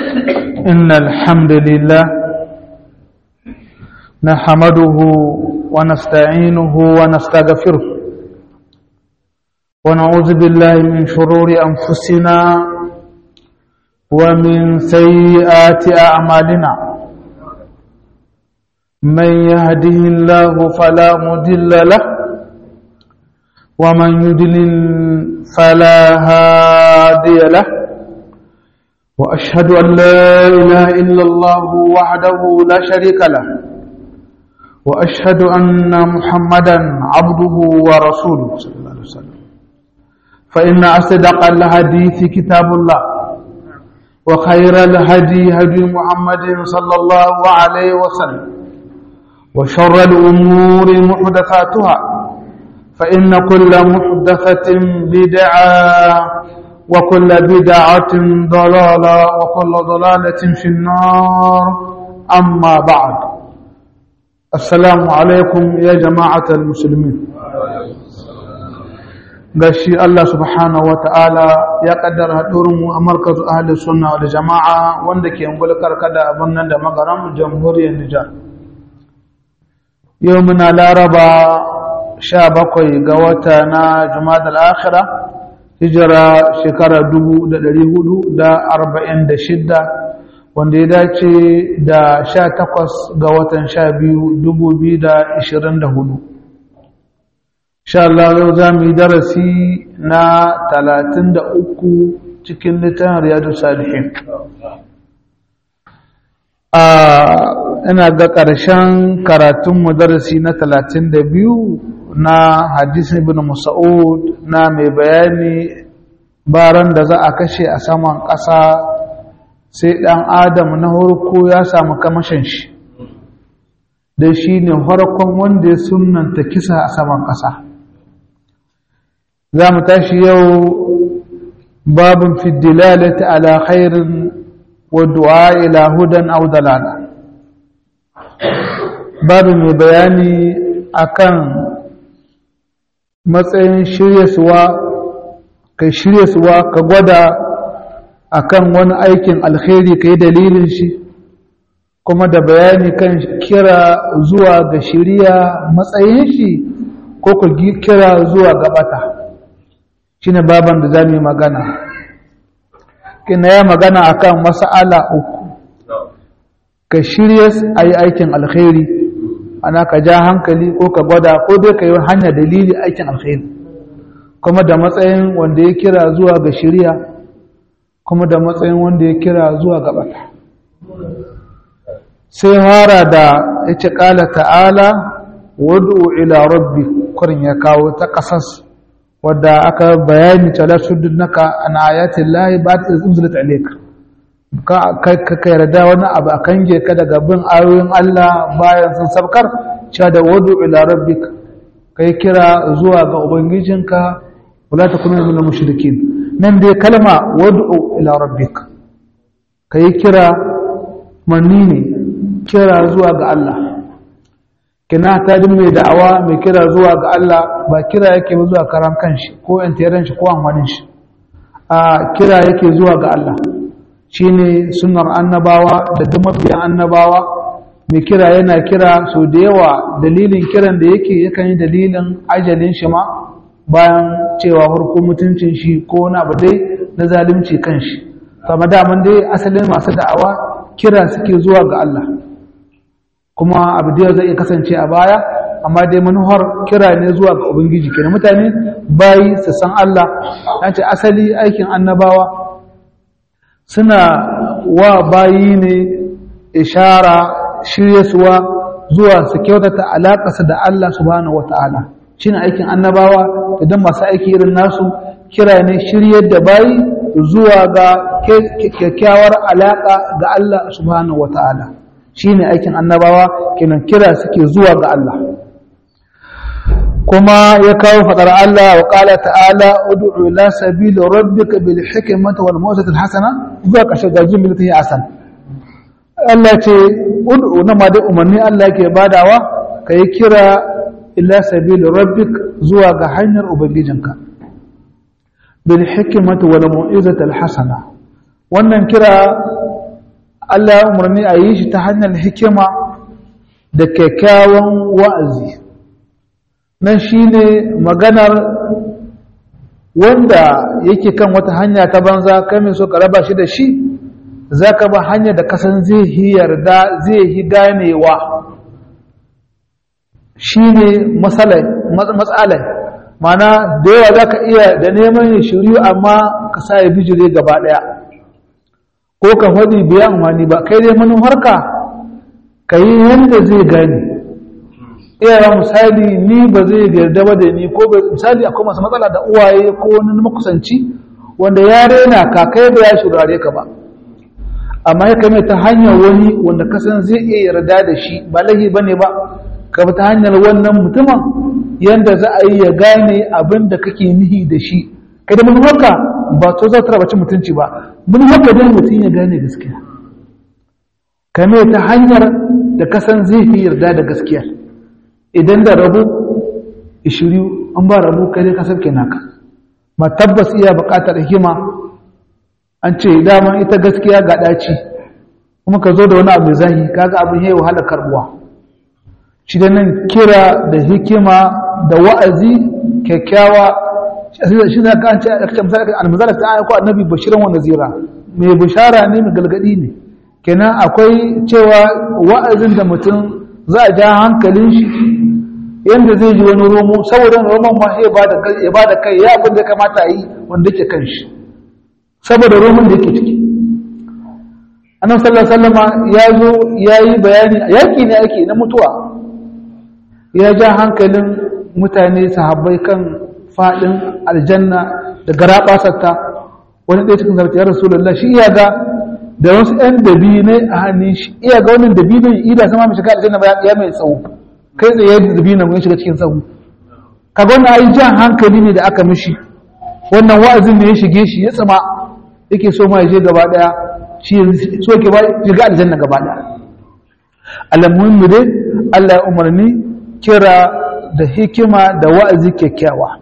إن الحمد لله نحمده ونستعينه ونستغفره ونعوذ بالله من شرور أنفسنا ومن سيئات أعمالنا من يهده الله فلا مضل له ومن يضلل فلا هادي له وأشهد أن لا إله إلا الله وحده لا شريك له وأشهد أن محمدا عبده ورسوله صلى الله عليه وسلم فإن أصدق الحديث كتاب الله وخير الهدي هدي محمد صلى الله عليه وسلم وشر الأمور محدثاتها فإن كل محدثة بدعة وكل بدعة ضلالة وكل ضلالة في النار أما بعد السلام عليكم يا جماعة المسلمين gashi Allah subhanahu wa ta'ala ya kaddara haɗurinmu a markazu ahalin sunna da jama'a wanda ke ngulkar kada abin nan da magaran jamhuriyar Nijar. Yau muna laraba sha bakwai ga wata na Jumada al'akhira, hijira shekara dubu da ɗari hudu da arba'in da shidda wanda ya dace da sha takwas ga watan sha biyu dubu biyu da ishirin da hudu. sha Allah yau za mu yi darasi na talatin da uku cikin littafin riyadu salihin a ina ga ƙarshen karatunmu darasi na talatin da biyu na hadisin ibn musa'ud na mai bayani baran da za a kashe a saman ƙasa sai ɗan adam na harko ya samu kamashin shi da shi ne harkon wanda ya sunanta kisa a saman ƙasa za mu tashi yau babin fidilalati ala khairin wa du'a ila hudan aw dalala babin mai bayani akan matsayin shiryasuwa kai shiryasuwa ka gwada akan wani aikin alkhairi kai dalilin shi kuma da bayani kan kira zuwa ga shiriya matsayin shi ko ku kira zuwa gabata shi ne baban da za mu yi magana kina ya magana akan mas'ala uku ka shirya a yi aikin alkhairi ana ka ja hankali ko ka gwada ko dai ka yi hanyar dalili aikin alkhairi kuma da matsayin wanda ya kira zuwa ga shirya kuma da matsayin wanda ya kira zuwa ga bata sai fara da ya ce ƙala ta'ala wadu ila rabbi kurin ya kawo ta ƙasas wadda aka bayani ta lasudun naka an ayatin lahi ba ta unzulat alaika ka ka yarda wani abu a kange ka daga bin ayoyin Allah bayan sun sabkar cewa da wadu ila rabbik kai kira zuwa ga ubangijinka wala takunu min mushrikin nan dai kalma wadu ila rabbik kai kira manni ne kira zuwa ga Allah kina ta din mai da'awa mai kira zuwa ga Allah ba kira yake zuwa karan kanshi ko yantaran shi ko amfanin shi a kira yake zuwa ga Allah shine sunnar annabawa da duk mabiyan annabawa mai kira yana kira so da yawa dalilin kiran da yake yakan yi dalilin ajalin shi ma bayan cewa farko mutuncin shi ko na abu dai na zalunci kanshi kama daman dai asalin masu da'awa kira suke zuwa ga Allah kuma abu da zai iya kasance a baya amma dai manuhar kira ne zuwa ga ubangiji kenan mutane bayi su san Allah an ce asali aikin annabawa suna wa bayi ne ishara shiryasuwa zuwa su kyautata alaƙarsa da Allah subhanahu wata'ala shine aikin annabawa idan masu aiki irin nasu kira ne shiryar da bayi zuwa ga kyakkyawar alaƙa ga Allah subhanahu wata'ala shine aikin annabawa kenan kira suke zuwa ga Allah kuma ya kawo fadar Allah wa qala ta'ala ud'u ila sabili rabbika bil hikmati wal mawzati al hasana zuwa kashe ga jumlati ya asan Allah ce ud'u na ma da umarni Allah yake badawa kai kira ila sabili rabbik zuwa ga hanyar ubangijinka bil hikmati wal mawzati al hasana wannan kira Allah ya umarni a yi shi ta hanyar hikima da kyakkyawan wa'azi nan shi ne maganar wanda yake kan wata hanya ta banza kai mai so ka raba shi da shi za ka ba hanya da kasan zai yi yarda zai yi ganewa shi ne matsalai mana da yawa za ka iya da neman ya shiryu amma ka sa ya bijire gaba ɗaya ko ka faɗi biya amfani ba kai dai manufarka ka yi yadda zai gani iya misali ni ba zai yarda ba da ni ko misali akwai masu matsala da uwaye ko wani makusanci wanda ya rena ka kai da ya shurare ka ba amma ya kame ta hanyar wani wanda kasan zai iya yarda da shi ba lahi ba ne ba ka ta hanyar wannan mutumin yadda za a yi ya gane abin da kake nihi da shi kai da manufarka ba to za ta rabaci mutunci ba manufarka dai mutum ya gane gaskiya kame ta hanyar da kasan zai fi yarda da gaskiya idan da rabu ishiriyu an ba rabu kai dai kasar ke naka ma tabbas iya buƙatar hikima an ce daman ita gaskiya ga ɗaci kuma ka zo da wani abu zahi kaga abin yayi wahala karbuwa shi da nan kira da hikima da wa'azi kyakkyawa shi da kan ce almazala ta ayyuka annabi bashiran wa nazira mai bishara ne mai galgadi ne kenan akwai cewa wa'azin da mutum za a ja hankalin shi yadda zai ji wani romo saboda roman ma ya ba da kai ya abin da kamata yi wanda ke kan shi saboda roman da yake ciki annan sallama ya zo ya yi bayani yaƙi ne ake na mutuwa ya ja hankalin mutane sahabbai kan faɗin aljanna da garaɓasarta wani ɗaya cikin zarfi ya rasulullah shi iya ga da wasu ‘yan dabinai a hannun shi iya ga wannan dabinan ida sama mai shiga aljanna ba ya mai tsawo kai tsaye da dabinan ya shiga cikin tsawo kaga wannan ai jan hankali ne da aka mishi wannan wa'azin ne ya shige shi ya tsama yake so ma ya je gaba daya shi so ke ba shiga aljanna gaba daya alamuhimmi dai Allah ya umarni kira da hikima da wa'azi kyakkyawa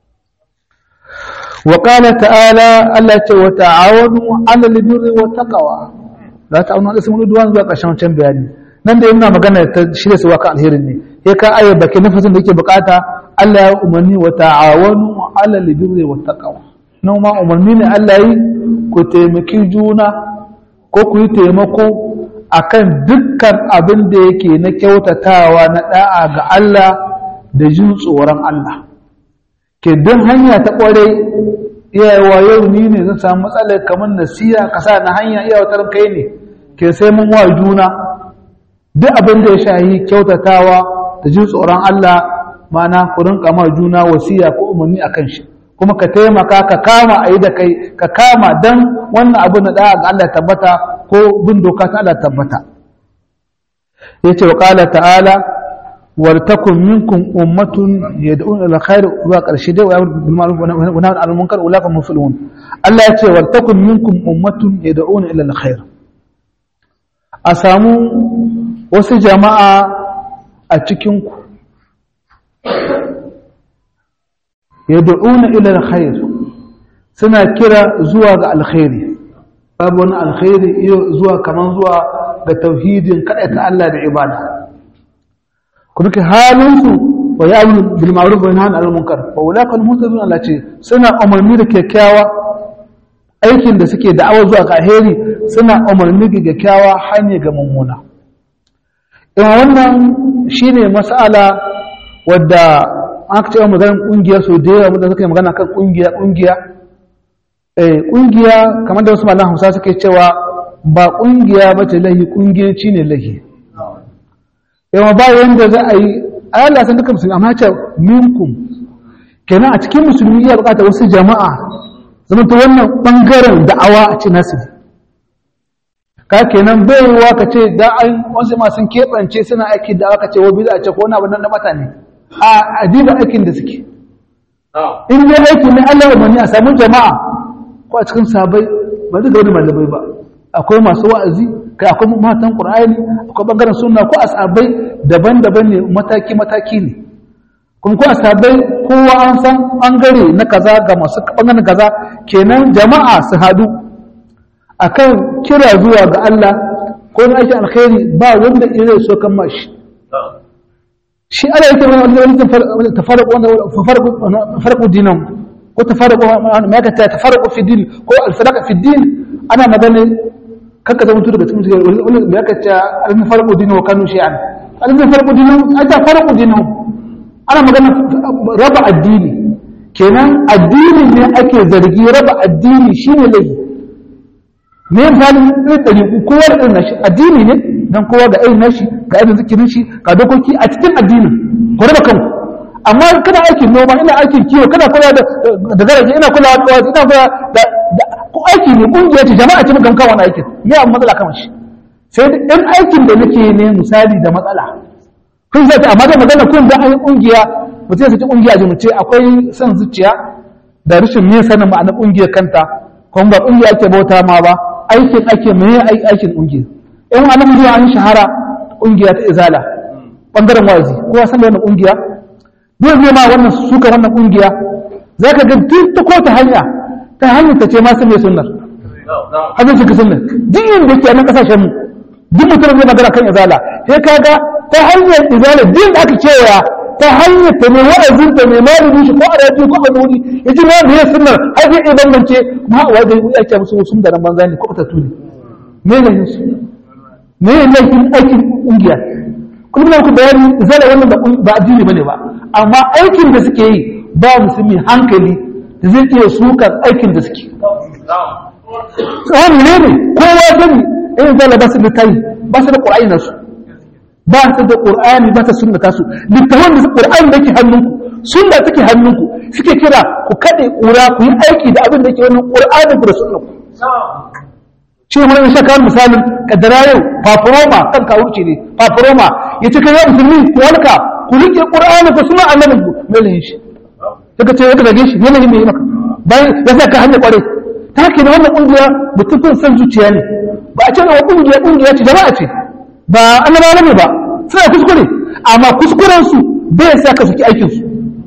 وقال تعالى ألا وتعاونوا على البر والتقوى لا تعاونوا على الإثم والعدوان zuwa ƙarshen wancan bayani nan da yana magana ta shirya su waka alherin ne ya ka ayyar baki nafasin da yake bukata Allah ya umarni wa ta'awanu ala albirri wat taqwa nan ma umarni ne Allah yi ku taimaki juna ko ku yi taimako akan dukkan abin da yake na kyautatawa na da'a ga Allah da jin tsoron Allah ke don hanya ta kware iyayewa yau ni ne zan samu matsalar kamar nasiya ka sa na hanya iyawatar kai ne ke sai mun wa juna duk abin da ya shahi kyautatawa da jin tsoron Allah mana ku rinka ma juna wasiya ko umarni a kan shi kuma ka taimaka ka kama a yi da kai ka kama don wannan abu na ɗaya ga Allah tabbata ko bin doka ta Allah tabbata ya ce wa ƙala ta'ala ولتكن منكم أمة يدعون إلى الخير وقال ويأمر بالمعروف ونهى عن المنكر أولئك هم المفلحون الله يقول ولتكن منكم أمة يدعون إلى الخير أسامو wasu jama'a a cikinku yad'una ila alkhair suna kira zuwa ga alkhairi babu wani alkhairi zuwa kaman zuwa ga tauhidin kada ta Allah da ibada ku duka halinsu wa ya yi bil ma'ruf wa yanha 'anil munkar wa ulaka al-muhtadun Allah ce suna umarni da kyakkyawa aikin da suke da'awa zuwa ga alheri suna umarni da kyakkyawa hanya ga mummuna in wannan shine mas'ala wadda aka ce maganar kungiya so da yawa wanda suka yi magana kan kungiya kungiya eh kungiya kamar da wasu malaman Hausa suke cewa ba kungiya bace lahi kungiyanci ne lahi yawa ba yanda za a yi Allah san duka musulmi amma ce minkum kenan a cikin musulmi ya bukata wasu jama'a zama ta wannan bangaren da'awa a ce nasu ka kenan baiwa ka ce da an wasu ma sun keɓance suna aiki da aka ce wa biza a ce ko wani abu nan na mata ne a adiba aikin da suke in dai aiki ne Allah ya mani a samu jama'a ko a cikin sabai ba duka wani malamai ba akwai masu wa'azi kai akwai matan qur'ani akwai bangaren sunna ko asabai daban-daban ne mataki-mataki ne kuma ko asabai kowa an san bangare na kaza ga masu bangaren kaza kenan jama'a su hadu akan kira zuwa ga Allah ko wani aikin alkhairi ba wanda zai so kan mashi shi ana yake wani wani tafarqu wanda tafarqu dinan ko tafarqu ma ka ta tafarqu fi din ko alfaraqa fi din ana magana kanka zama daga cikin wani me ka ta alfarqu dinan wa kanu shi'an alfarqu dinan ai tafarqu dinan ana magana raba addini kenan addini ne ake zargi raba addini shine laifi me misali irin ɗariƙu kowa da irin nashi addini ne don kowa ga irin nashi ga irin zikirin shi ga dokoki a cikin addinin ku raba kanku amma kana aikin noma ina aikin kiwo kana kula da da garaje ina kula da ina kula da ko aiki ne kungiya ce jama'a ce muka kan wani aikin me amma matsala kamar shi sai da ɗan aikin da nake ne misali da matsala kun zai amma da magana kun da an yi kungiya mutum sai kungiya ji mu ce akwai son zuciya da rashin me sanin ma'anar kungiyar kanta kuma ba kungiya ake bauta ma ba aikin ake mai aikin ƙungiya in wani zuwa an shahara ƙungiya ta izala ɓangaren wazi kowa san da wannan ƙungiya dole zai ma wannan suka wannan ƙungiya za ka ga tun ta ko ta hanya ta hanyar ta ce ma sun mai sunnar hajjin suka sunnar duk yin da ke nan ƙasashen mu duk mutum zai magana kan izala sai ka ga ta hanyar izala duk da aka kewaya ta hanyar ta mai wa'azin ta mai malami shi ko a rafi ko a wuri ya ji ma da ya sunnar har zai iya bambance ma a wajen ya ce musu wasu da nan banza ne ko ta tuni me ne yin su me ne laifin aikin kungiya kullum na ku bayani zala wannan ba addini bane ba amma aikin da suke yi ba musulmi hankali da zai iya sukar aikin da suke tsawon ne ne kowa sani irin zala ba su da tayi ba su da ƙur'ani nasu ba ta da ƙur'ani ba ta sunna tasu littafin da ƙur'ani da ke hannunku sunna take hannunku suke kira ku kaɗe ƙura ku yi aiki da abin da ke wannan ƙur'anin ku da sunna ku shi ne wani shakar misalin kaddara yau fafuroma kan kawurci ne fafuroma ya ce kai ya musulmi ku walka ku rike ƙur'ani ku suna annabin ku mai lahin shi daga ce ya zage shi yanayin mai yi maka bayan ya sa ka hanyar ƙwarai ta haka ne wannan ƙungiya mutum kun san zuciya ne ba a ce na ƙungiya ƙungiya ce jama'a ce ba annabawa ne ba suna kuskure amma kuskurensu bai sa ka saki aikinsu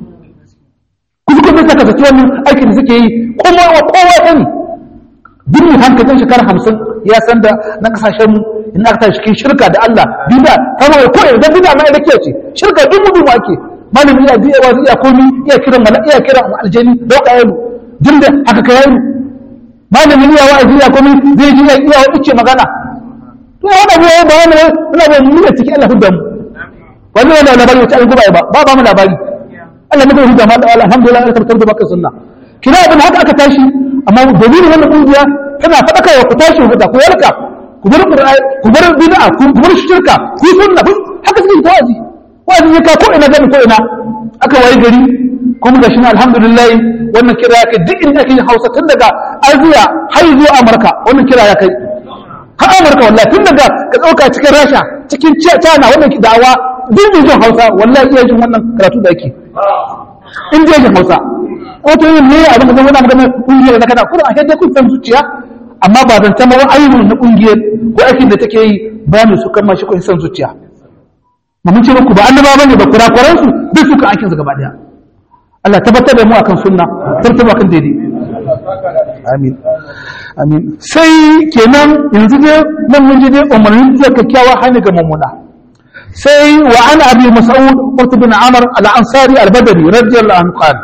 kuskure bai sa ka saki wannan aikin da suke yi kuma wa kowa sani duk mai hankalin shekara hamsin ya san da na kasashen mu in aka tashi cikin shirka da Allah bida kama da koyi dan bida mai rakiya ce shirka duk mu mu ake malami iya biya wa iya komi iya kiran mala iya kiran aljani dauka yalu dinda haka ka yalu malami iya wa'azi iya komi zai ji iya ice magana to wanda mu ba wani muna ba mu ne cikin Allah hudda mu wani wani labari wata an guba ba ba ba mu labari Allah muka hudda ma alhamdulillah Allah tabbatar da baka sunna kina abin haka aka tashi amma dalilin wannan kungiya tana faɗaka wa ku tashi ku ku yarka ku bar qur'ani ku bar bid'a ku bar shirka ku sunna ku haka suke tawazi wazi ya ka ko ina gani ko ina aka wayi gari kuma gashi alhamdulillah wannan kira ya kai duk inda ake yin Hausa tun daga Aziya har zuwa Amurka wannan kira ya kai har Amurka wallahi tun daga ka dauka cikin Rasha cikin China wannan da'awa duk mai jin Hausa wallahi iya jin wannan karatu da ake in dai jin Hausa wato yin ne abin da zama na magana kungiyar da kada kuma a kai kun san zuciya amma ba zan tama ayyukan na kungiyar ko aikin da take yi ba mu su kama shi ko san zuciya mun ce muku ba annaba bane ba kurakuran su duk suka aikin su gaba daya Allah tabbatar da mu akan sunna tabbatar akan daidai amin amin sai kenan yanzu dai nan mun ji dai umarnin da kyakkyawa hanyar ga mummuna sai wa an abi mas'ud qut bin amr al-ansari al-badri radiyallahu anhu qala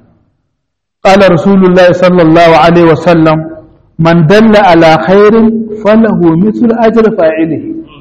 قال رسول الله صلى الله عليه وسلم من دل على خير فله مثل أجر فاعله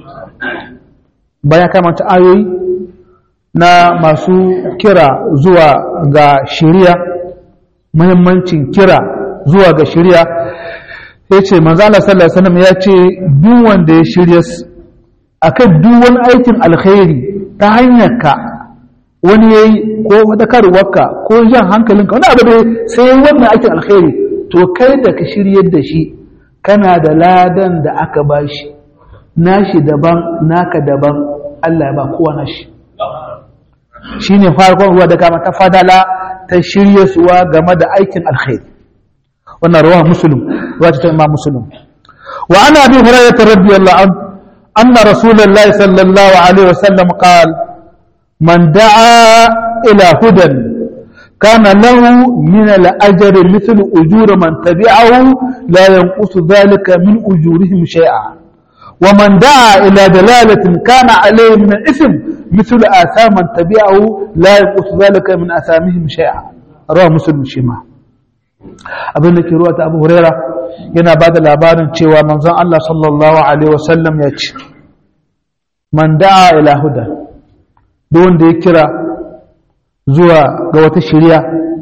baya kamata ayoyi na masu kira zuwa ga shari'a muhimmancin kira zuwa ga shari'a ya ce manzala sallallahu alaihi wasallam ya ce duk wanda ya shirya akan duk wani aikin alkhairi ta hanyar ka wani ya yi ko wadakarwarka ko jan hankalinka wani abu da sai wannan aikin alkhairi to kai da ka shiryar da shi kana da ladan da aka ba shi nashi daban naka daban Allah ya ba kowa nashi shi ne farkon ruwa da kama ta fadala ta shirya suwa game da aikin alkhairi wannan ruwa musulun ruwa ta imam musulun wa ana bi hurairah radiyallahu anhu anna rasulullahi sallallahu alaihi wasallam qala من دعا إلى هدى كان له من الأجر مثل أجور من تبعه لا ينقص ذلك من أجورهم شيئا wa man da'a ila dalalatin kana alayhi min al-ithm مثل آثام من تبعه لا ينقص ذلك من آثامهم شيئا رواه مسلم شيما abin da ke ruwa ta abu huraira yana ba da labarin cewa manzon Allah sallallahu alaihi wasallam ya ce man da'a ila huda duk wanda ya kira zuwa ga wata shirya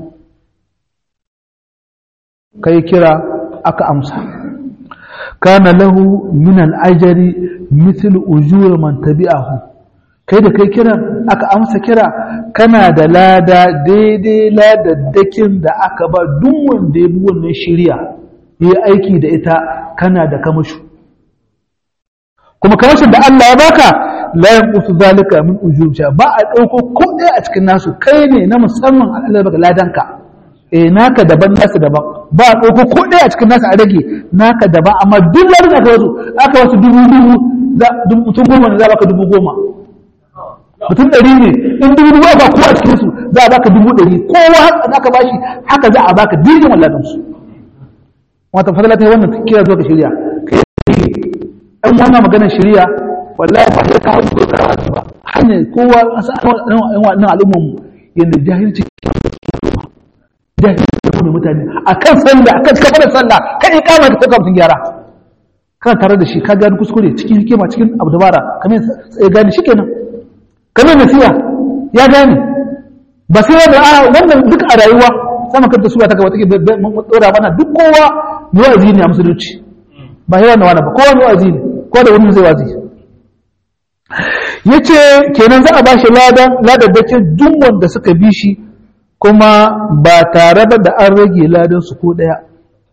kai kira aka amsa kana lahu min al-ajri mithl ujur man tabi'ahu kai da kai kiran aka amsa kira kana da lada daidai ladaddakin da aka ba duk wanda ya bi wannan shirya yi aiki da ita kana da kamashu kuma kamashin da Allah ya baka la yanqusu zalika min ujurja ba a dauko ko ɗaya a cikin nasu kai ne na musamman Allah ya baka ladanka eh naka daban nasu daban ba a dauko ko ɗaya a cikin nasu a rage naka daban amma duk ladan aka wasu aka wasu dubu dubu mutum goma ne za baka dubu goma mutum ɗari ne in dubu dubu ba kowa cikin su za a baka dubu ɗari kowa haka za ka bashi haka za a baka dirgin walladan su wata fadala ta yi wannan kira zuwa ka shirya ɗan wannan maganar shirya wallahi ba sai ka hau ko tsara ba hanyar kowa an san wannan al'ummar mu yadda jahilci jahilci da kuma mutane akan sallah akan kafarar sallah kan ikama da kuka mutum gyara kana tare da shi ka gani kuskure cikin hikima cikin abu dabara kamar ya gani shi kenan kamar nasiya ya gane ba sai da a wannan duk a rayuwa sama kanta su ta gaba take dora mana duk kowa ne wazi ne a musulunci ba sai wannan wani ba kowa ne wazi ne kowa da wani zai wazi yace kenan za a bashi ladan ladaddakin duk wanda suka bi shi kuma ba tare da an rage ladan su ko daya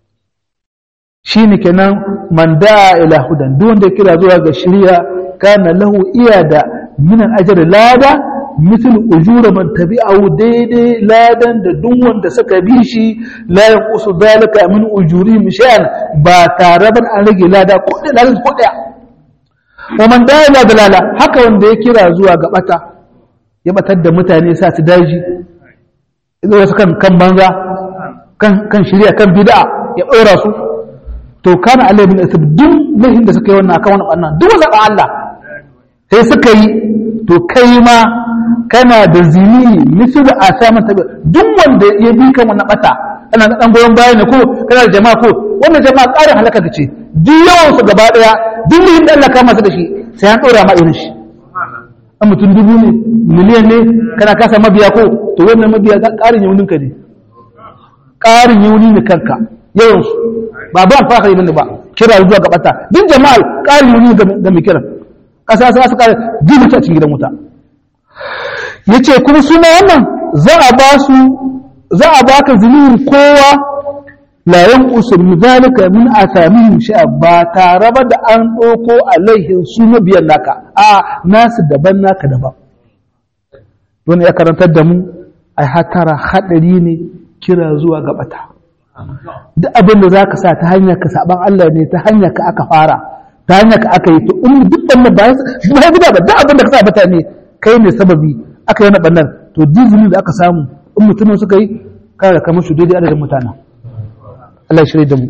shine kenan man da'a ila hudan duk wanda ya kira zuwa ga shari'a kana lahu iya da min al-ajr lada misal ujura man tabi'ahu daidai ladan da duk wanda suka bi shi la yanqusu zalika min ujurihim shay'an ba tare da an rage lada ko da ladan ko daya wa man da'a ila dalala haka wanda ya kira zuwa ga bata ya batar da mutane sa su daji idan su kan kan banza kan kan shari'a kan bid'a ya ɗora su to kana alai bin isab duk lahin da suka yi wannan akan wannan bannan duk wanda Allah sai suka yi to kai ma kana da zini misu da asaman tabi duk wanda ya bi kan wannan bata kana da dan goyon baya ne ko kana da jama'a ko wannan jama'a ƙarin halaka ce duk yawan su gaba daya duk muhim da Allah kama su da shi sai an dora ma irin shi an mutum dubu ne miliyan ne kana kasa mabiya ko to wannan mabiya ƙarin yaunin ka ne ƙarin yauni ne kanka yawan su ba ba alfahari bane ba kira zuwa ga bata duk jama'al ƙarin yauni ga mai kiran ƙasa sai suka jibi ta cikin gidan wuta yace kuma su ma wannan za a ba su za a baka zunubin kowa la yanqusu min zalika min athamihim shay'a ba tare ba da an ɗauko alaihin su mabiyan naka a nasu daban naka daban don ya karantar da mu ai hatara hadari ne kira zuwa ga bata duk abin da zaka sa ta hanyar ka saban Allah ne ta hanyar ka aka fara ta hanyar ka aka yi to in duk wannan ba ba ya guda ba duk abin da ka sa mutane kai ne sababi aka yi na bannan to dizini da aka samu in mutumin suka yi kada da kamar su daidai adadin mutanen Allah ya shirya da mu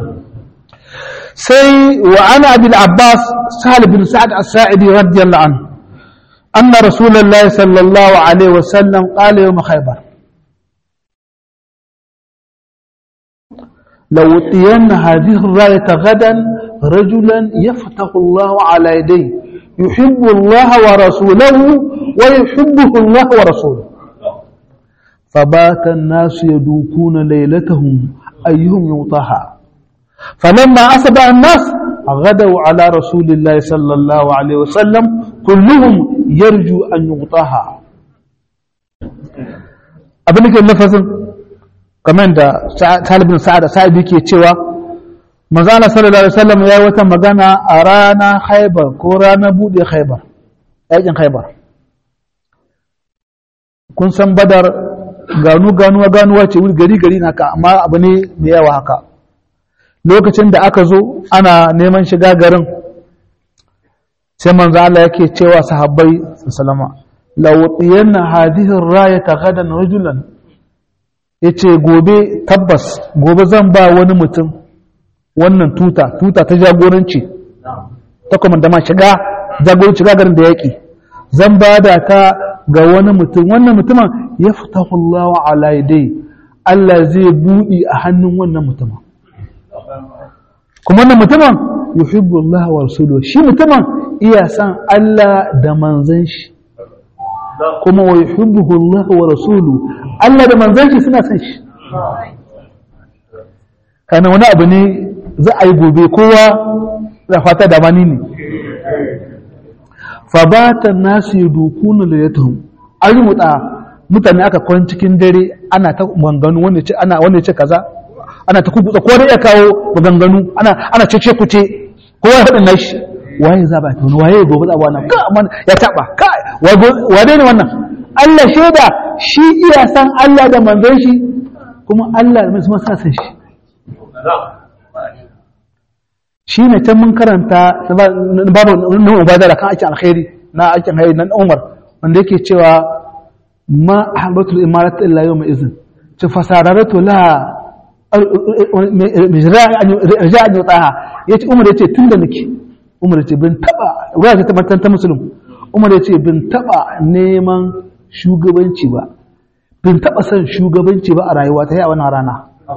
sai wa ana abin abbas sahal bin sa'ad as-sa'idi radiyallahu anhu anna rasulullahi sallallahu alaihi wasallam qala yawm khaybar لو أتين هذه الراية غدا رجلا يفتح الله على يديه يحب الله ورسوله ويحبه الله ورسوله فبات الناس يدوكون ليلتهم أيهم يوطاها فلما أصبح الناس غدوا على رسول الله صلى الله عليه وسلم كلهم يرجو أن يغطاها abin da lafazin kamar da talibin sa'ad sa'ad yake cewa manzana sallallahu alaihi wasallam ya wata magana a rana haibar ko rana bude haibar yakin haibar kun san badar ganu ganuwa ganuwa ce wuri gari gari na ka amma abu ne mai yawa haka lokacin da aka zo ana neman shiga garin sai manzo Allah yake cewa sahabbai sallama lawtiyanna hadhihi ar-rayata gadan rajulan yace gobe tabbas gobe zan ba wani mutum wannan tuta tuta ta jagoranci ta komandama shiga jagoranci gagarin da yaƙi zan ba da ta ga wani mutum wannan mutumin ya fita Allah ala yadai Allah zai buɗi a hannun wannan mutumin kuma wannan mutumin yuhibbu Allah wa rasuluhu shi mutumin iya san Allah da manzon shi kuma wa yuhibbuhu Allah wa rasuluhu Allah da manzon shi suna san shi kana wani abu ne za a yi gobe kowa da fata da mani ne fabata nasu yi dukunu da ya tuhum an yi mutsa mutane aka kwan cikin dare ana ta maganganu wanda ce ana wanda ce kaza ana ta kubutsa ko ya kawo maganganu ana ana cece kuce kowa ya faɗin nashi waye za ba ta wani waye gobe za ba wannan ka amma ya taba ka wane ne wannan Allah shaida shi iya san Allah da manzon shi kuma Allah da manzon sa san shi shi ne can mun karanta babu na ubadara kan aikin alkhairi na aikin alkhairi na umar wanda yake cewa ma ahbatul imarat illa yawma izin ci fasararatu la rija an yutaha yace umar yace tunda nake umar yace bin taba ruwa ta tabbatar ta musulun umar yace bin taba neman shugabanci ba bin taba son shugabanci ba a rayuwa ta yi a wannan rana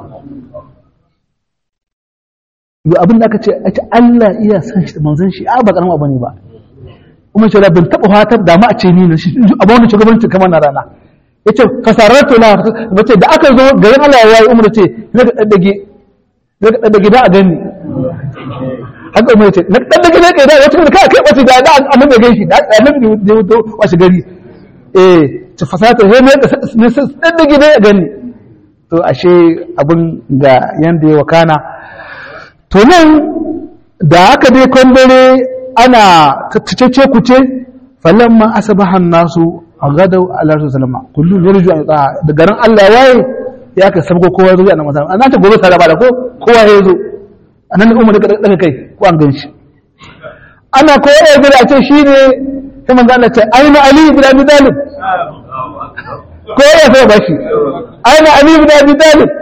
yi abin da aka ce a ce Allah iya san shi manzan shi a ba karamin abu ne ba kuma ce bin taɓa fatar da ma a ce ni na shi abu wani shugabanci kamar na rana ya ce fasarar tola mace da aka zo garin Allah ya yi umar ce na ka ɗaɗɗage na ka ɗaɗɗage da a gani haka umar ce na ɗaɗɗage na ka da wata kuma kai kai ɓace da da annan da gan shi da annan da ya wuto washe gari eh ce fasarar tola ne na ɗaɗɗage da a gani to ashe abin ga yanda ya wakana to nan da aka dai kwandare ana cece kuce falon ma asabahan nasu a gadau alarsu salama kullum ya ruju a tsaha da garin allah waye ya ka sabgo kowa zuwa na masarar an ta gobe saraba da ko kowa ya zo a nan umar da daga kai ko an gan shi ana kowa ya gida a ce shi ne ta manzo Allah ce aina ali ibn abi talib ko ya sai ba shi aina ali ibn abi talib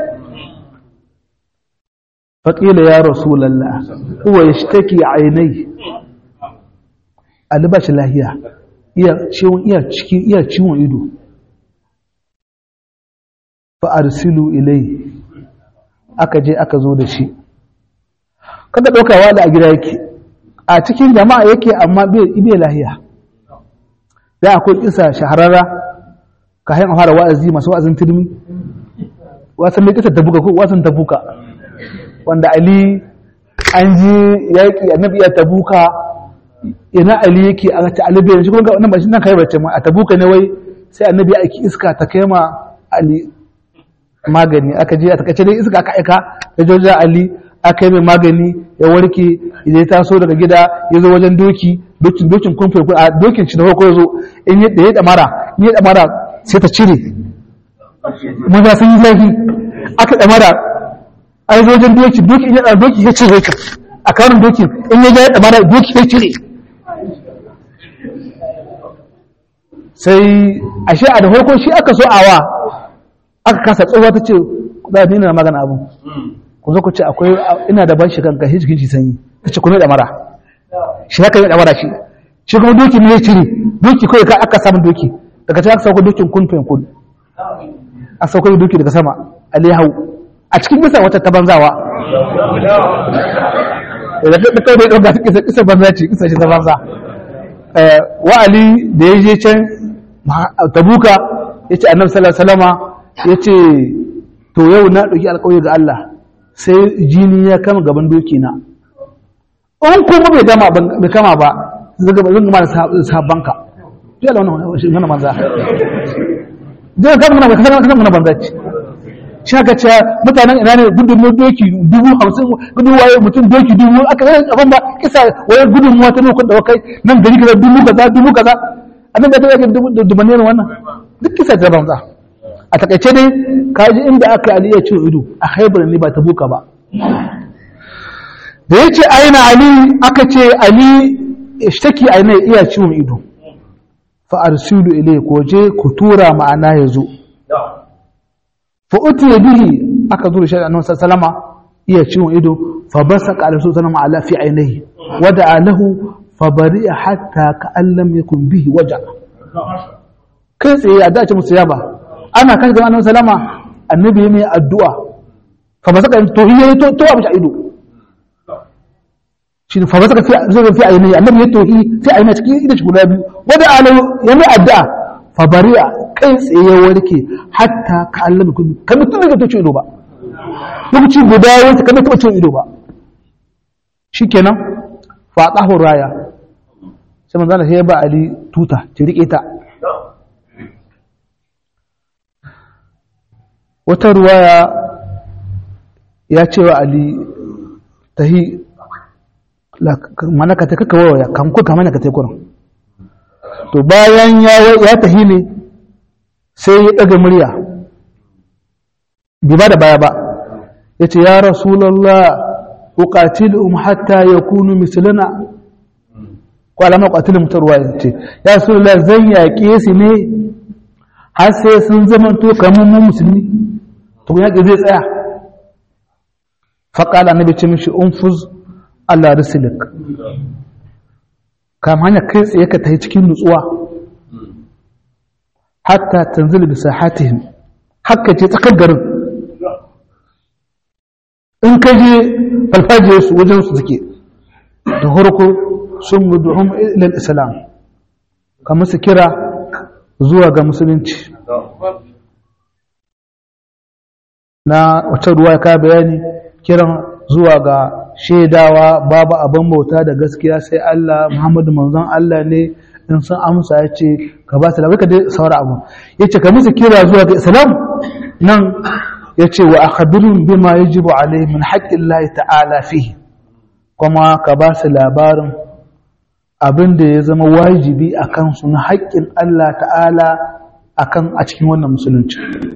فقيل يا رسول الله هو يشتكي عينيه albashi lahiya iya ciwon iya cikin iya ciwon ido fa arsilu ilai aka je aka zo da shi kada daukawa da a gida yake a cikin jama'a yake amma bai bai lahiya da akwai kisa shahararra ka hayan fara wa'azi masu wa'azin turmi wasan ne kisa tabuka ko wasan tabuka wanda Ali an ji yaƙi annabi ya tabuka ina Ali yake a ta Ali bai shi kuma wannan ba shi nan kai bace ma a tabuka ne wai sai annabi ya aiki iska ta kai ma Ali magani aka je a takace dai iska aka aika ya joja Ali aka yi mai magani ya warke idan ya taso daga gida ya zo wajen doki dokin dokin kumfe a dokin shi da farko ya zo in ya da ya damara in ya damara sai ta cire maza sun yi zafi aka damara ai wajen doki doki in ya ɗan doki ya cire ka a karin doki in ya ya ɗamara doki ya cire sai a shi a da farko shi aka so awa aka kasa tsohuwa ta ce za a nuna magana abin ku zo ku ce akwai ina da ban shi kanka shi jikin shi sanyi ta ce ku ne ɗamara shi haka yi ɗamara shi shi kuma doki ne ya cire doki kawai ka aka samun doki daga can aka sauko dokin kun fen kun a sauko doki daga sama alihau a cikin bisa wata ta banzawa da ta kawai da ɗauka kisa kisa banza ce kisa ce ta banza wa'ali da ya je can tabuka ya ce annabi sallallahu salama ya ce to yau na ɗauki alƙawari ga Allah sai jini ya kama gaban doki na in kuma bai gama bai kama ba zan gama da sabanka ya da wannan shi mana banza zai kama mana kasa mana banza ce shaka ce mutanen ina ne gudun doki dubu hamsin gudun waye mutum doki dubu aka yi abin ba kisa waye gudun wata ne kun da kai nan gari kaza dubu kaza dubu kaza annan da ta yake dubanne ne wannan duk kisa ta banza a takaice dai ka ji inda aka ali ya ciwo ido a haibar ne ba ta buka ba da ya ce aina ali aka ce ali ishtaki aina iya ciwon ido fa arsilu ilai ko je ku tura ma'ana ya zo فأتي به أكذور شيء أنه سلم iya ciwon ido fa basaka alaihi sallam ala fi ainihi wada alahu fabari'a hatta ka'allam yakun bihi waja kai tsaye a dace musu yaba ana kan ga annabi sallama annabi ne addu'a fa ba saka to yayi to to abu ido shi fa ba saka fi zai fi ayi annabi ya tohi sai ayi cikin ido shi guda biyu wada alahu yana addu'a fa bari'a kai tsaye warke hatta ka'allam yakun kan mutum da to ido ba lokaci guda wanda kan taba cin ido ba shikenan fa tahu raya sai manzo Allah ya ba Ali tuta ki rike ta wata ruwaya ya ce wa Ali tahi mana ka ta kaka waya kan ku kama ka ta kurin to bayan ya tahi ne sai ya daga murya bi ba da baya ba ya ce ya rasulallah uqatiluhum hatta yakunu mislana ko alama qatilum tarwa ya ce ya rasulallah zan yaƙe su ne har sai sun zama to kamar mu musulmi to yaƙi zai tsaya faƙala annabi ce mishi unfuz Allah risilik kam hanya kai tsaye ka tafi cikin nutsuwa hatta tanzil bi sahatihim hakka ce tsakar garin in ka je farfajiyar su wajen su suke da harko sun mudu'um ilal islam ka musu kira zuwa ga musulunci na wata ruwa ka bayani kiran zuwa ga shaidawa babu abin bauta da gaskiya sai Allah Muhammadu manzon Allah ne in sun amsa ya ce ka ba su labarka dai saura abu ya ce ka musu kira zuwa ga islam nan ya ce wa akhbirun bima yajibu alai min haƙƙin Allah ta'ala fihi kuma ka ba su labarin abin da ya zama wajibi a kansu na haƙƙin Allah ta'ala akan a cikin wannan musulunci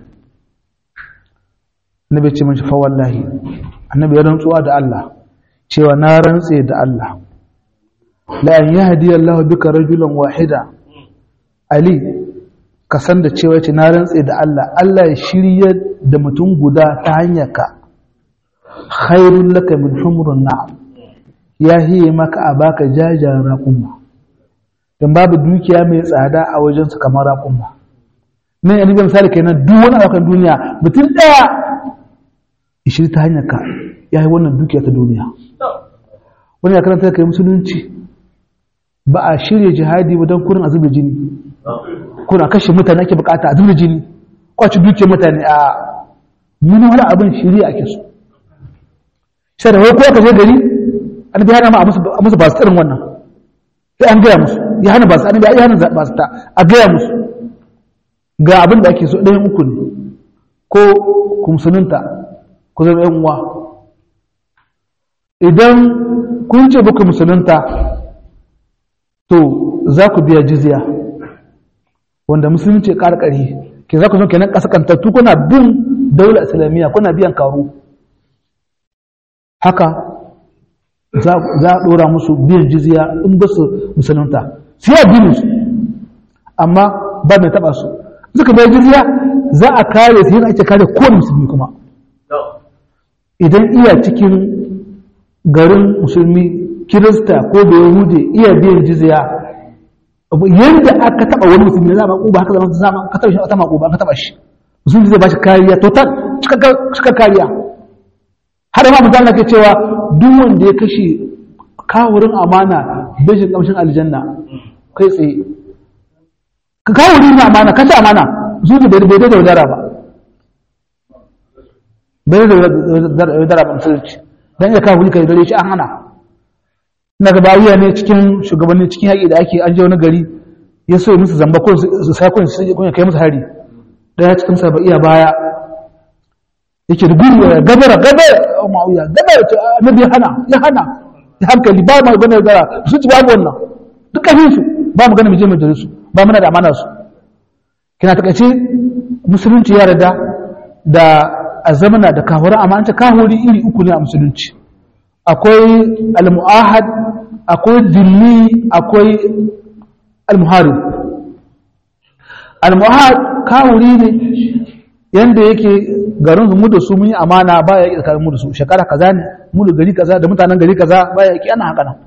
annabi ce mashi fa wallahi annabi ya rantsuwa da Allah cewa na rantse da Allah la an yahdi Allah bika rajulan wahida ali ka san da cewa ce na rantse da Allah Allah ya shirya da mutum guda ta hanyar ka khairul laka min humrun na'am ya hiye maka a baka jajayen raƙumma don babu dukiya mai tsada a wajensu kamar raƙumma nan yanzu ga misali kenan duk wani abokan duniya mutum ɗaya ishiri ta hanyar ka ya yi wannan dukiya ta duniya wani ya karanta kai musulunci ba a shirya jihadi ba don kurin a zuba jini kuna kashe mutane ake bukata a zuba jini kwaci dukiyar mutane a muni wani abin shirya ake so sai da wai ko aka je gari an bi hana ma a musu ba su irin wannan sai an gaya musu ya hana ba su an ya hana ba su ta a gaya musu ga abin da ake so ɗayan uku ne ko ku musulunta ku zama yan uwa idan kun ce buku musulunta to za ku biya jizya wanda musulunci karkari ke za ku zo kenan kasakantattu kuna bin daular islamiyya kuna biyan karo haka za a ɗora musu biyan jizya in ba su musulunta su yi addinin su amma ba mai taɓa su suka bai jizya za a kare su yana ake kare kowane musulmi kuma idan iya cikin garin musulmi kirista ko da yahude iya biyan jizya yadda aka taɓa wani musulmi za a maƙuba haka zama zama ka taɓa shi wata maƙuba ka taɓa shi musulmi zai ba shi kariya total cika kariya har ma mutum ke cewa duk wanda ya kashe kawurin amana bejin kamshin aljanna kai tsaye ka kawurin na amana kashe amana zuwa bai bai da wadara ba bai da wadara ba musulunci don iya kawuri ka dare shi an hana na gabawiya ne cikin shugabanni cikin yaƙi da ake an je wani gari ya so musu zamba ko su sa kun su kai musu hari daya cikin saba'iya baya yake da gudu ya gabara gabara a ma'auya gabara ta annabi ya hana ya hana ya hankali ba ma gane gara su ci babu wannan duk kafin su ba mu gane mu je mu jere su ba muna da amana su kina takaice musulunci ya rada da azamana da kahura amma an ce kahuri iri uku ne a musulunci akwai al-mu'ahad akwai dilli akwai al-muharib al-mu'ahad kahuri ne yanda yake garin mu da su mun yi amana ba ya yi tsakanin mu da su shekara kaza ne mu da gari kaza da mutanen gari kaza ba ya yi ana haka nan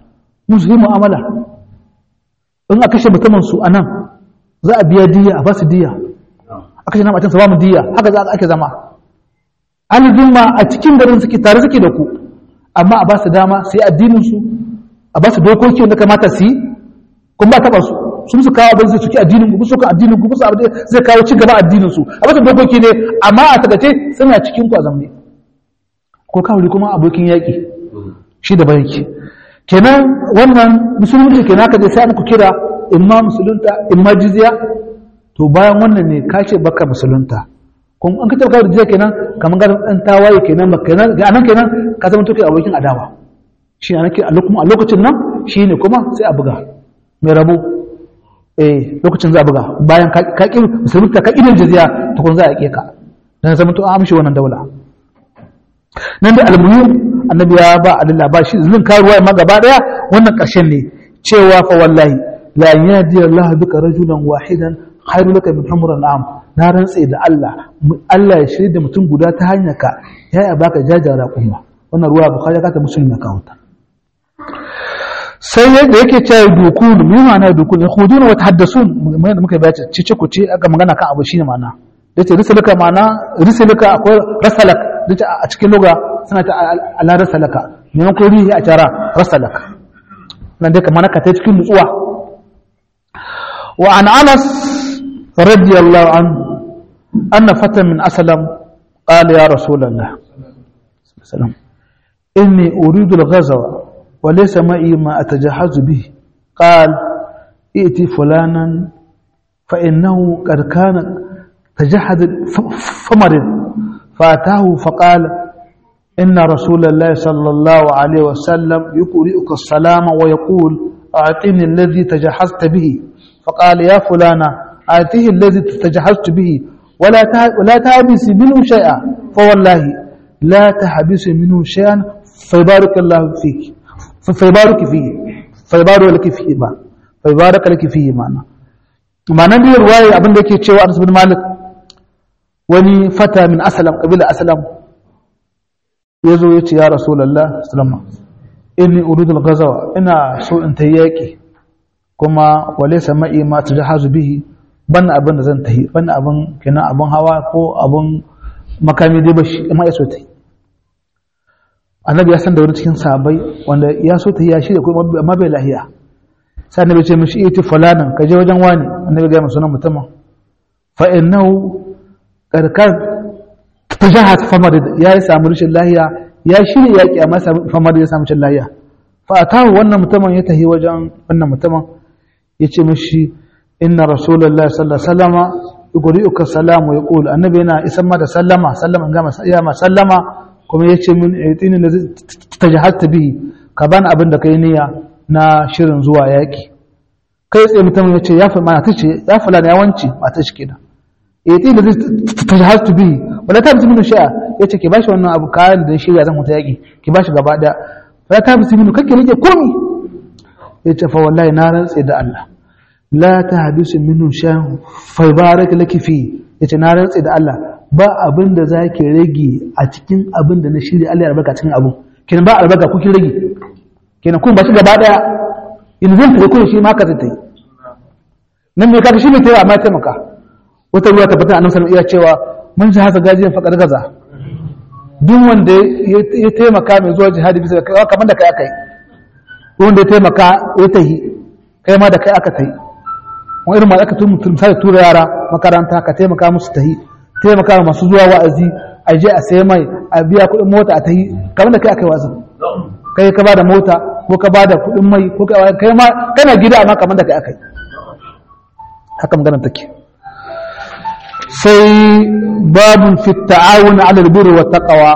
musu yi mu'amala in a kashe mutumin su a nan za a biya diya a ba su diya a kashe namacin su ba mu diya haka za a ake zama alibin ma a cikin garin suke tare suke da ku amma a ba su dama sai addinin su a ba su dokoki wanda kamata su yi kuma ba taɓa su sun su kawo abin zai suke addinin ku su kan addinin ku su abin zai kawo ci gaba addinin su a ba su dokoki ne amma a tagace suna cikin ku a zamne ko kawai kuma abokin yaƙi shi da bayaki kenan wannan musulunci kenan ka je sai ku kira imma musulunta imma jizya to bayan wannan ne ka ce baka musulunta kun an ka tabbata da jizya kenan kamar ga dan tawaye kenan ba kenan ga anan kenan ka zama tuke abokin adawa shi ne a lokacin nan shi ne kuma sai a buga mai rabo eh lokacin za a buga bayan ka ƙi musulunta ka ƙi jizya to kun za a ƙe ka dan zama to an amshi wannan daula nan da almuhim annabi ya ba Allah ba shi zin karuwa ma gaba daya wannan ƙarshen ne cewa fa wallahi la yadi Allah bika rajulan wahidan khairu laka min humran am na rantse da Allah Allah ya shirya da mutum guda ta hanyar ka ya ya baka jajara kuma wannan ruwa bukhari ka ta muslim ya kawo ta sai yadda yake cewa dukun me ma'ana dukun ya khudun wa tahaddasun mai da muka bace cice ku ce aka magana kan abu shine ma'ana dace risalaka ma'ana risalaka akwai rasalak dace a cikin lugha suna ta ala rasalaka maimakon rihi a tara rasalaka nan dai kamar ka ta cikin nutsuwa wa an anas radiyallahu an anna fatan min aslam qala ya rasulullah sallam inni uridu al-ghazwa wa laysa ma'i ma atajahazu bihi قال ائتي فلانا فإنه قد كان تجحد فمرض فأتاه فقال إن رسول الله صلى الله عليه وسلم يقرئك السلام ويقول أعطني الذي تجهزت به فقال يا فلانا أعطيه الذي تجهزت به ولا ولا تحبس منه شيئا فوالله لا تحبس منه شيئا فيبارك الله فيك فيبارك فيه فيبارك لك فيه ما فيبارك لك فيه معنى معنى دي رواية أبن ديكي تشيو أنس بن مالك وني فتى من أسلم قبيلة أسلم ya zo ya ce ya rasulallah salama inni urudul gazawa ina so in ta yaƙi kuma wale sama'i ma ta jahazu bihi ban abin da zan tahi ban abin kenan abin hawa ko abin makami dai bashi amma ya so ta yi annabi ya san da wani cikin sahabbai wanda ya so ta yi ya shirya kuma amma bai lahiya sai annabi ce mishi iti fulanan ka je wajen wani annabi ga sunan mutumin fa innahu karkar tajahat famar ya yi samu rashin lahiya ya shirya yaƙi amma famar ya samu rashin lahiya fa atahu wannan mutumin ya tahi wajen wannan mutumin ya ce mishi inna rasulullahi sallallahu alaihi wasallama yuri'uka salamu ya qulu annabi yana isan ma da sallama sallama ga ya ma sallama kuma ya ce min aytini da tajahatta bihi ka bani abin da kai niyya na shirin zuwa yaƙi kai tsaye mutumin ya ce ya fa mana tace ya fulana ya wance mata shi kenan aytini da tajahatta bihi wala ta bisu minu sha'a ya ce ki bashi wannan abu kayan da shirya zan mutu yaƙi ki bashi gaba ɗaya wala ta bisu minu kake rike komi ya ce fa wallahi na rantse da Allah la ta hadisu minu sha'an fa barak laki fi ya ce na rantse da Allah ba abin da za ki rage a cikin abin da na shirya Allah ya albarka cikin abu kenan ba albarka kuki rage kenan kun ba shi gaba ɗaya in zan tafi kun shi ma ka zai ta yi nan me kaga shi ne ta yi amma taimaka wata ruwa tabbatar annabi sallallahu alaihi wasallam iya cewa mun ji hasa gajiyar faƙar gaza duk wanda ya taimaka mai zuwa jihadi bisa kai kamar da kai aka yi wanda ya taimaka ya tahi kai ma da kai aka tahi wani irin ma aka tun mutum sai tura yara makaranta ka taimaka musu tahi taimaka masu zuwa wa'azi a je a sai mai a biya kuɗin mota a tahi kamar da kai aka yi wa'azin kai ka bada mota ko ka bada kuɗin mai ko kai ma kana gida amma kamar da kai aka yi haka maganar take sai babin fitta'awun alalbiri wa taƙawa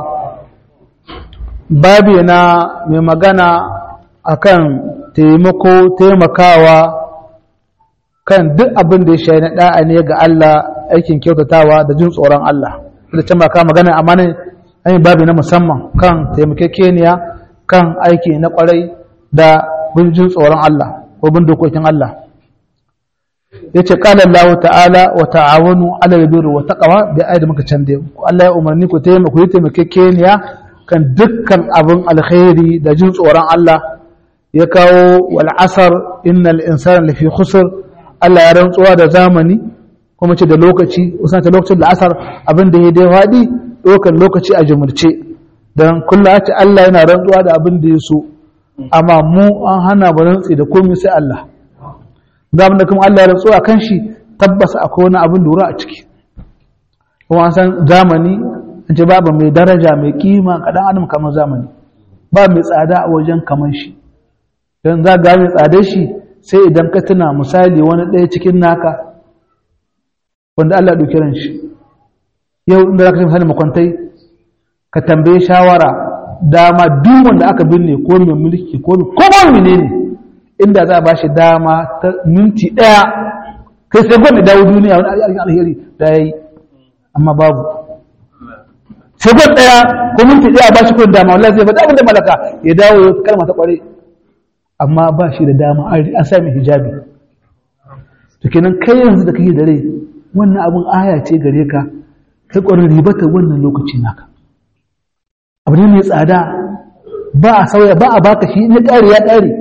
babi na mai magana akan taimako taimakawa kan duk abin da ya shayi na ɗa'a ne ga Allah aikin kyautatawa da jin tsoron Allah da can ba ka magana amma ne an yi babi na musamman kan taimakekeniya kan aiki na kwarai da bin jin tsoron Allah ko bin dokokin Allah ya ce ƙala Allah ta'ala wa ta'awanu alal birri wa taqwa bi ayat muka cande Allah ya umarni ku taimaka ku taimake keniya kan dukkan abin alkhairi da jin tsoron Allah ya kawo wal asr innal insana lafi khusr Allah ya rantsuwa da zamani kuma ce da lokaci usan ta lokacin la'asar abin da ya dai faɗi ɗaukar lokaci a jumurce don kullum ce Allah yana rantsuwa da abin da ya so amma mu an hana ba rantsi da komai sai Allah da abin da kuma Allah ya rantsuwa kan shi tabbas akwai wani abin lura a ciki kuma an san zamani an ce babu mai daraja mai kima kaɗan adam kamar zamani ba mai tsada a wajen kamar shi don za ga mai tsadar shi sai idan ka tuna misali wani ɗaya cikin naka wanda Allah ɗauki ran shi yau inda za ka misali makwantai ka tambaye shawara dama duk wanda aka binne ko mai mulki ko mai ko ne ne inda za a ba shi dama ta minti ɗaya kai sai gwamnati dawo duniya wani alheri da ya yi amma babu sai gwamnati ɗaya ko minti ɗaya ba shi kudin dama wallahi zai faɗa abin da malaka ya dawo ya kalma ta ƙware amma ba shi da dama an sami hijabi to kenan kai yanzu da kake da rai wannan abin aya ce gare ka kai ƙwarin ribata wannan lokaci naka abu ne mai tsada ba a sauya ba a baka shi ya ƙare ya ƙare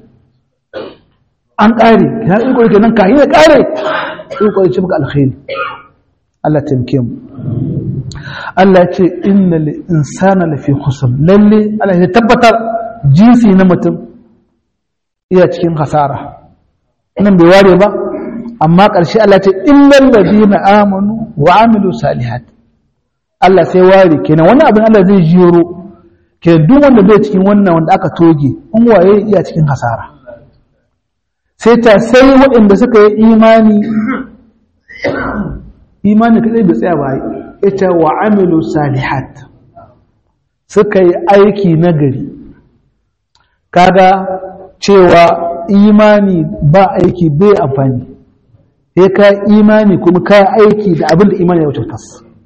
an ƙare ya yi ƙwari kenan ka yi ya ƙare yi ƙwari ce maka alkhairi Allah taimake mu Allah ce inna li insana lafi khusr lalle Allah ya tabbatar jinsi na mutum iya cikin hasara nan bai ware ba amma ƙarshe Allah ce illal ladina amanu wa amilu salihat Allah sai ware kenan wannan abin Allah zai jiro kenan duk wanda bai cikin wannan wanda aka toge in waye iya cikin hasara sai ta sai waɗanda suka yi imani imani kadai bai tsaya ba ita wa amilu salihat suka yi aiki nagari kaga cewa imani ba aiki bai amfani sai ka imani kuma ka aiki da abin da imani ya wuce tas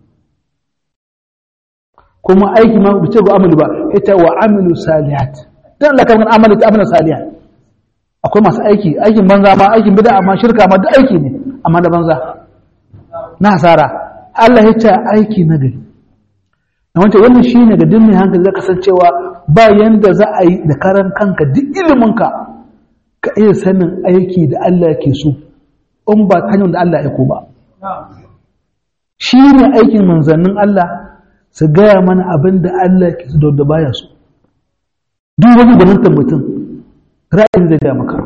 kuma aiki ma bice ga amalu ba ita wa amilu salihat dan Allah kan amalu ta amalu salihat akwai masu aiki aikin banza ma aikin bid'a amma shirka ma duk aiki ne amma da banza na hasara Allah ya ce aiki na gari na wancan wannan shine ga dinne hankali zaka san cewa ba yanda za a yi da karan kanka duk iliminka ka iya sanin aiki da Allah yake so in ba ta hanyar da Allah ya ko ba shi ne aikin manzannin Allah su gaya mana abin da Allah ke su da baya su duk wani gwanintar mutum ra'ayin zai gaya maka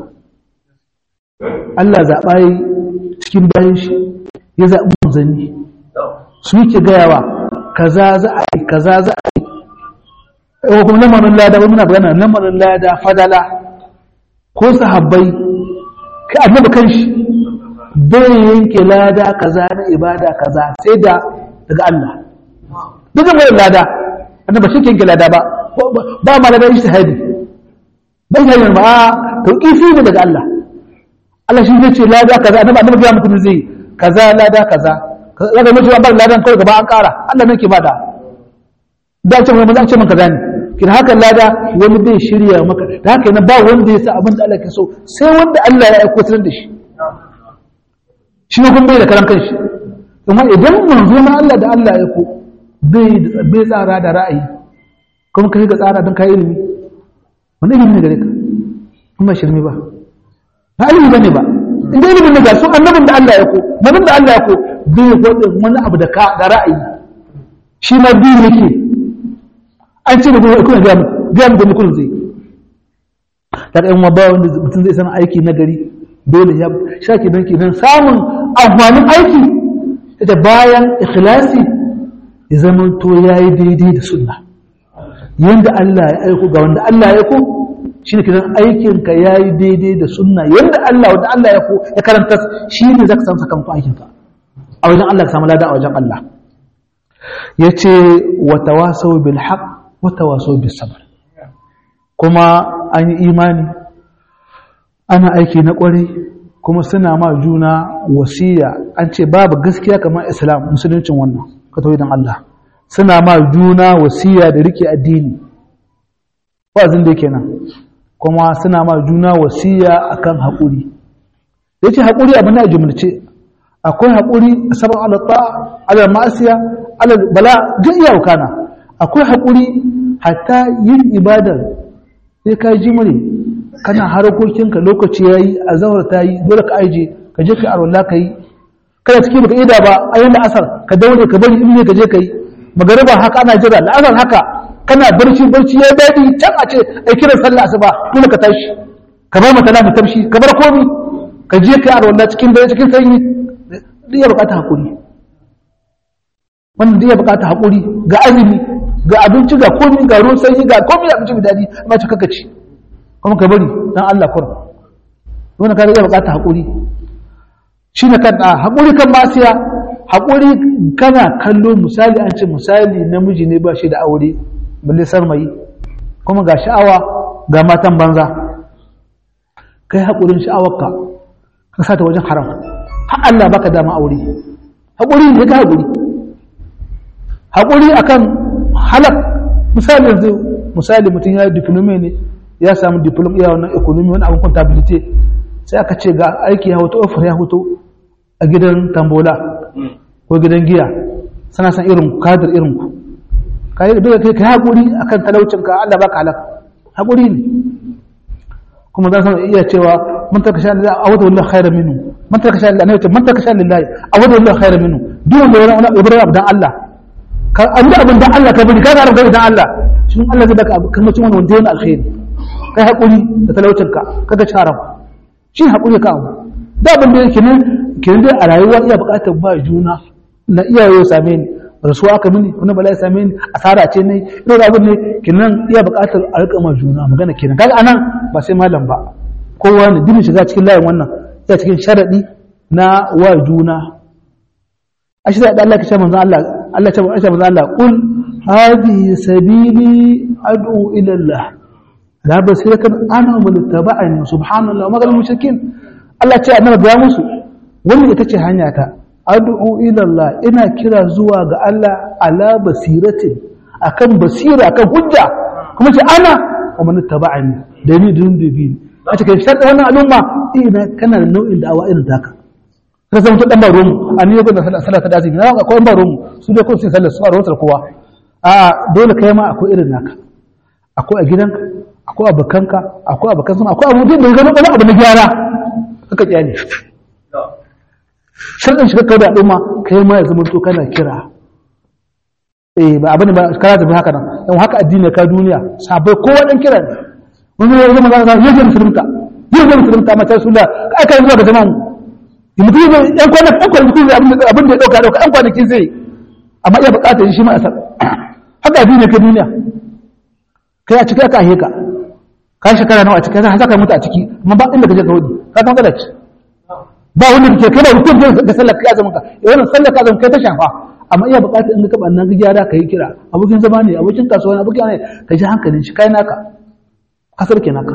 Allah zaɓa yi cikin bayan shi ya zaɓi manzanni su yake gayawa kaza za a yi kaza za a yi yau kuma lamarin lada wani muna bayana lamarin lada fadala ko sahabbai ka annabi kanshi bai yanke lada kaza na ibada kaza sai da daga Allah duk da mai lada annabi shi yanke lada ba ba ma lada ijtihadi bai ga yin ba to kifi ne daga Allah Allah shi zai ce lada kaza annabi annabi ya mutum zai kaza lada kaza kaza da mutum ba ladan kawai gaba an kara Allah ne ke bada da ce mun za ce man kaza ne kin haka lada wani bai shirya maka da haka yana ba wanda ya sa abin da Allah ke so sai wanda Allah ya aiko da shi shi kuma bai da karan kanshi amma idan manzo na Allah da Allah ya ko bai bai tsara da ra'ayi kuma kai ga tsara don kai ilimi wani ilimi ne gare ka kuma shirme ba ba ilimi bane ba inda ilimin ne ga su annabin da Allah ya ko nabin da Allah ya ko bai ko wani abu da ka da ra'ayi shi ma bi yake an ce da kuma ga mu ga mu da mutum zai daga yan wabba wanda mutum zai san aiki na gari dole ya shaki don kenan samun amfanin aiki ita bayan ikhlasi ya zama to ya yi daidai da sunna yadda Allah ya aiko ga wanda Allah ya aiko shi ne kenan aikinka ya yi daidai da sunna yadda Allah wanda Allah ya aiko ya karanta shi ne za ka samu sakamakon aikinka a wajen Allah ka samu lada a wajen Allah ya ce wata wasau bil haq wata wasau bil sabar kuma an yi imani ana aiki na ƙwarai kuma suna ma juna wasiya an ce babu gaskiya kamar islam musuluncin wannan ka tauhidin Allah suna ma juna wasiya da rike addini wazin da kenan kuma suna ma juna wasiya akan haƙuri yace haƙuri abin da jumlace akwai haƙuri sabon alatta ala ma'asiya ala bala duk iya kana akwai haƙuri hatta yin ibadar sai ka ji mure kana harkokinka lokaci yayi azhar ta yi dole ka aije ka je ka arwala ka yi kana cikin baka ida ba ayin asar ka daure ka bari in ne ka je ka yi magariba haka ana jira la'azar haka kana barci barci ya daɗi can a ce ai kiran sallah asuba dole ka tashi ka bar mata lamu tamshi ka bar komi ka je ka arwala cikin dare cikin sanyi duk ya bukata hakuri wannan duk ya bukata hakuri ga azumi ga abinci ga komi ga ruwan sanyi ga komi da abinci mai daɗi amma ci kaka ci kuma ka bari dan Allah kur wannan ka ya bukata hakuri shi ne kan hakuri kan masiya hakuri kana kallo misali an ce misali namiji ne ba shi da aure balle sarmayi kuma ga sha'awa ga matan banza kai haƙurin sha'awarka ka sa ta wajen haram har Allah baka dama aure haƙuri ne ka haƙuri haƙuri akan halak misali yanzu misali mutum ya yi diplome ne ya samu diploma iya wannan economy wani abin contability sai aka ce ga aiki ya hoto offer ya hoto a gidan tambola ko gidan giya sana san irin kadir irin ku kai da kai kai hakuri akan talaucin ka Allah baka halaka hakuri ne kuma zan san iya cewa man taka sha lillahi awadu lillahi khairan minhu man taka sha lillahi ne man taka sha lillahi awadu lillahi khairan minhu duk wanda wani wani ibrahim dan Allah ka abin abin dan Allah ka bari ka ga rabbi dan Allah shin Allah zai baka kamar cin wani wanda yana alkhairi kai hakuri da talaucin ka kaga charam shi hakuri ka abu da abin da yake ne kenan dai a rayuwa iya bukatar ba juna na iyaye same ni rasuwa aka mini wani bala ya same ni asara ce ne ina da abin ne kenan iya buƙatar a rika ma juna magana kenan kaga anan ba sai malam ba kowa ne dinin shiga cikin layin wannan ya cikin sharadi na wa juna a shi da Allah ka ce manzo Allah Allah ce manzo Allah qul hadhihi sabili ad'u ila Allah la basiratan ana man tabani subhanallahi wa magal mushrikin Allah ce annabi ya musu wannan ita ce hanya ta ad'u ila Allah ina kira zuwa ga Allah ala basiratin akan basira akan hujja kuma ce ana wa man taba'ani da ni dun dubi a cikin sharɗin wannan al'umma ina kana da nau'in da'awa irin taka ka zama to dan baro mu an yi da sallah ta dazi na ga akwai baro mu su dai ko su sallar su a rotar kowa a dole kai ma akwai irin naka akwai a gidanka akwai abokanka akwai abokan sama akwai abu da ga wani abu na gyara kaka kyale sharɗin shiga kai da al'umma kai ma ya zama to kana kira eh ba abin ba kana tafi haka nan dan haka addini ka duniya sabai kowa dan kira ne wani ya zama zaka ya ga musulunta ya ga musulunta mata rasulullah kai kai zuwa ga zaman mu mutum ne yan kwana yan kwana mutum abin da abin da ya dauka dauka yan kwanakin sai amma iya bukatar shi ma asar haka addini ka duniya kai a cikin aka heka ka shekara nawa a cikin sai ka mutu a ciki amma ba inda ka je ka wudi ka san kada ci ba wanda ke kai da rukun da sallar ka azumin ka wannan sallar ka azumin kai ta shafa amma iya buƙatar in ka bannan ga gyara ka yi kira abokin zama ne abokin kasuwa ne abokin ne ka ji hankalin shi kai naka kasar ke naka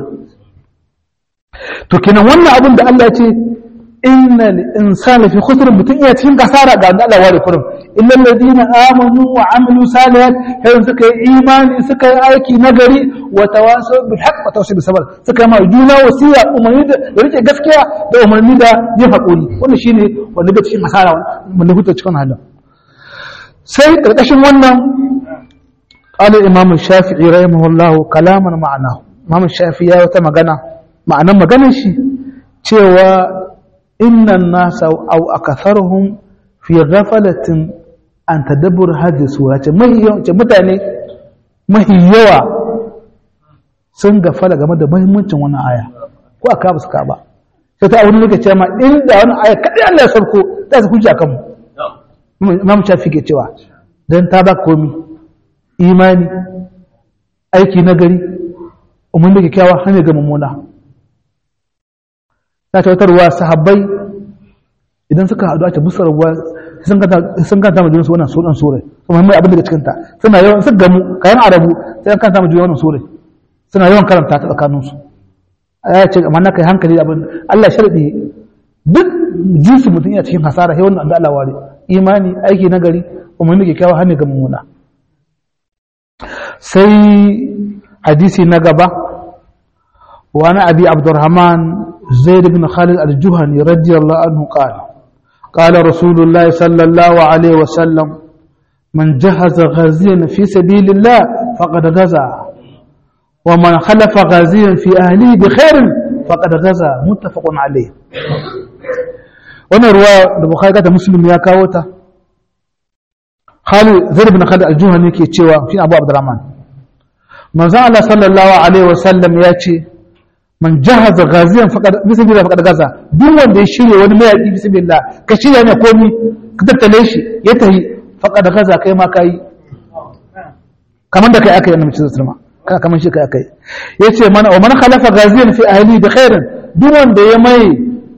to kenan wannan abin da Allah ya ce innal insana fi khusr mutun iya cikin kasara ga Allah ware kurum illal ladina amanu wa amilu salihat kai suka yi imani suka yi aiki nagari wa tawasaw bil haqq wa tawasaw bis sabr suka ma juna wasiya umarni da rike gaskiya da umarni da yin hakuri wannan shine wanda ga cikin kasara wanda huta cikin halin sai karkashin wannan qala imam shafi'i rahimahullahu kalaman ma'anahu imam shafi'i ya wata magana ma'anan maganar shi cewa innan nasa au akatharuhum fi ghafalatin an tadabbur hadhihi sura ce mutane mahi yawa sun gafala game da muhimmancin wannan aya ko aka ba su ka ba sai ta wani lokaci ma inda wannan aya kadai Allah ya sarko ta su hujja kan mu Imam Shafi ke cewa dan ta ba komi imani aiki nagari umman da kyakkyawa hanya ga mummuna ta tautarwa sahabbai idan suka haɗu a ce busar ruwa sun kanta ma junansu wannan sunan sura kuma mai abin daga cikinta suna yawan su gamu kayan arabu sai an kanta ma junan wannan sura suna yawan karanta ta tsakaninsu ya ce amma na kai hankali abin Allah sharadi duk jinsi mutum ya cikin hasara sai wannan da Allah ware imani aiki na gari umarni ke kyawa hannu ga mummuna sai hadisi na gaba wani abi abdurrahman زيد بن خالد الجهني رضي الله عنه قال قال رسول الله صلى الله عليه وسلم من جهز غازيا في سبيل الله فقد غزا wa man khalafa ghaziyan fi ahlihi bi khairin faqad ghaza muttafaqun alayh wannan ruwa da bukhari da muslim ya kawo ta Khalid Zaid bin Khalid al-Juhani yake cewa shi Abu Abdurrahman manzo Allah sallallahu alaihi wasallam ya ce man jahaza ghaziyan faqad bismillah faqad gaza duk wanda ya shirye wani mayaki bismillah ka shirya ne komi ka tattale shi ya tahi faqad gaza kai ma kai kaman da kai aka yi annabi sallallahu alaihi wasallam kaman shi kai aka yi yace mana wa man khalafa ghaziyan fi ahli bi khairin duk wanda ya mai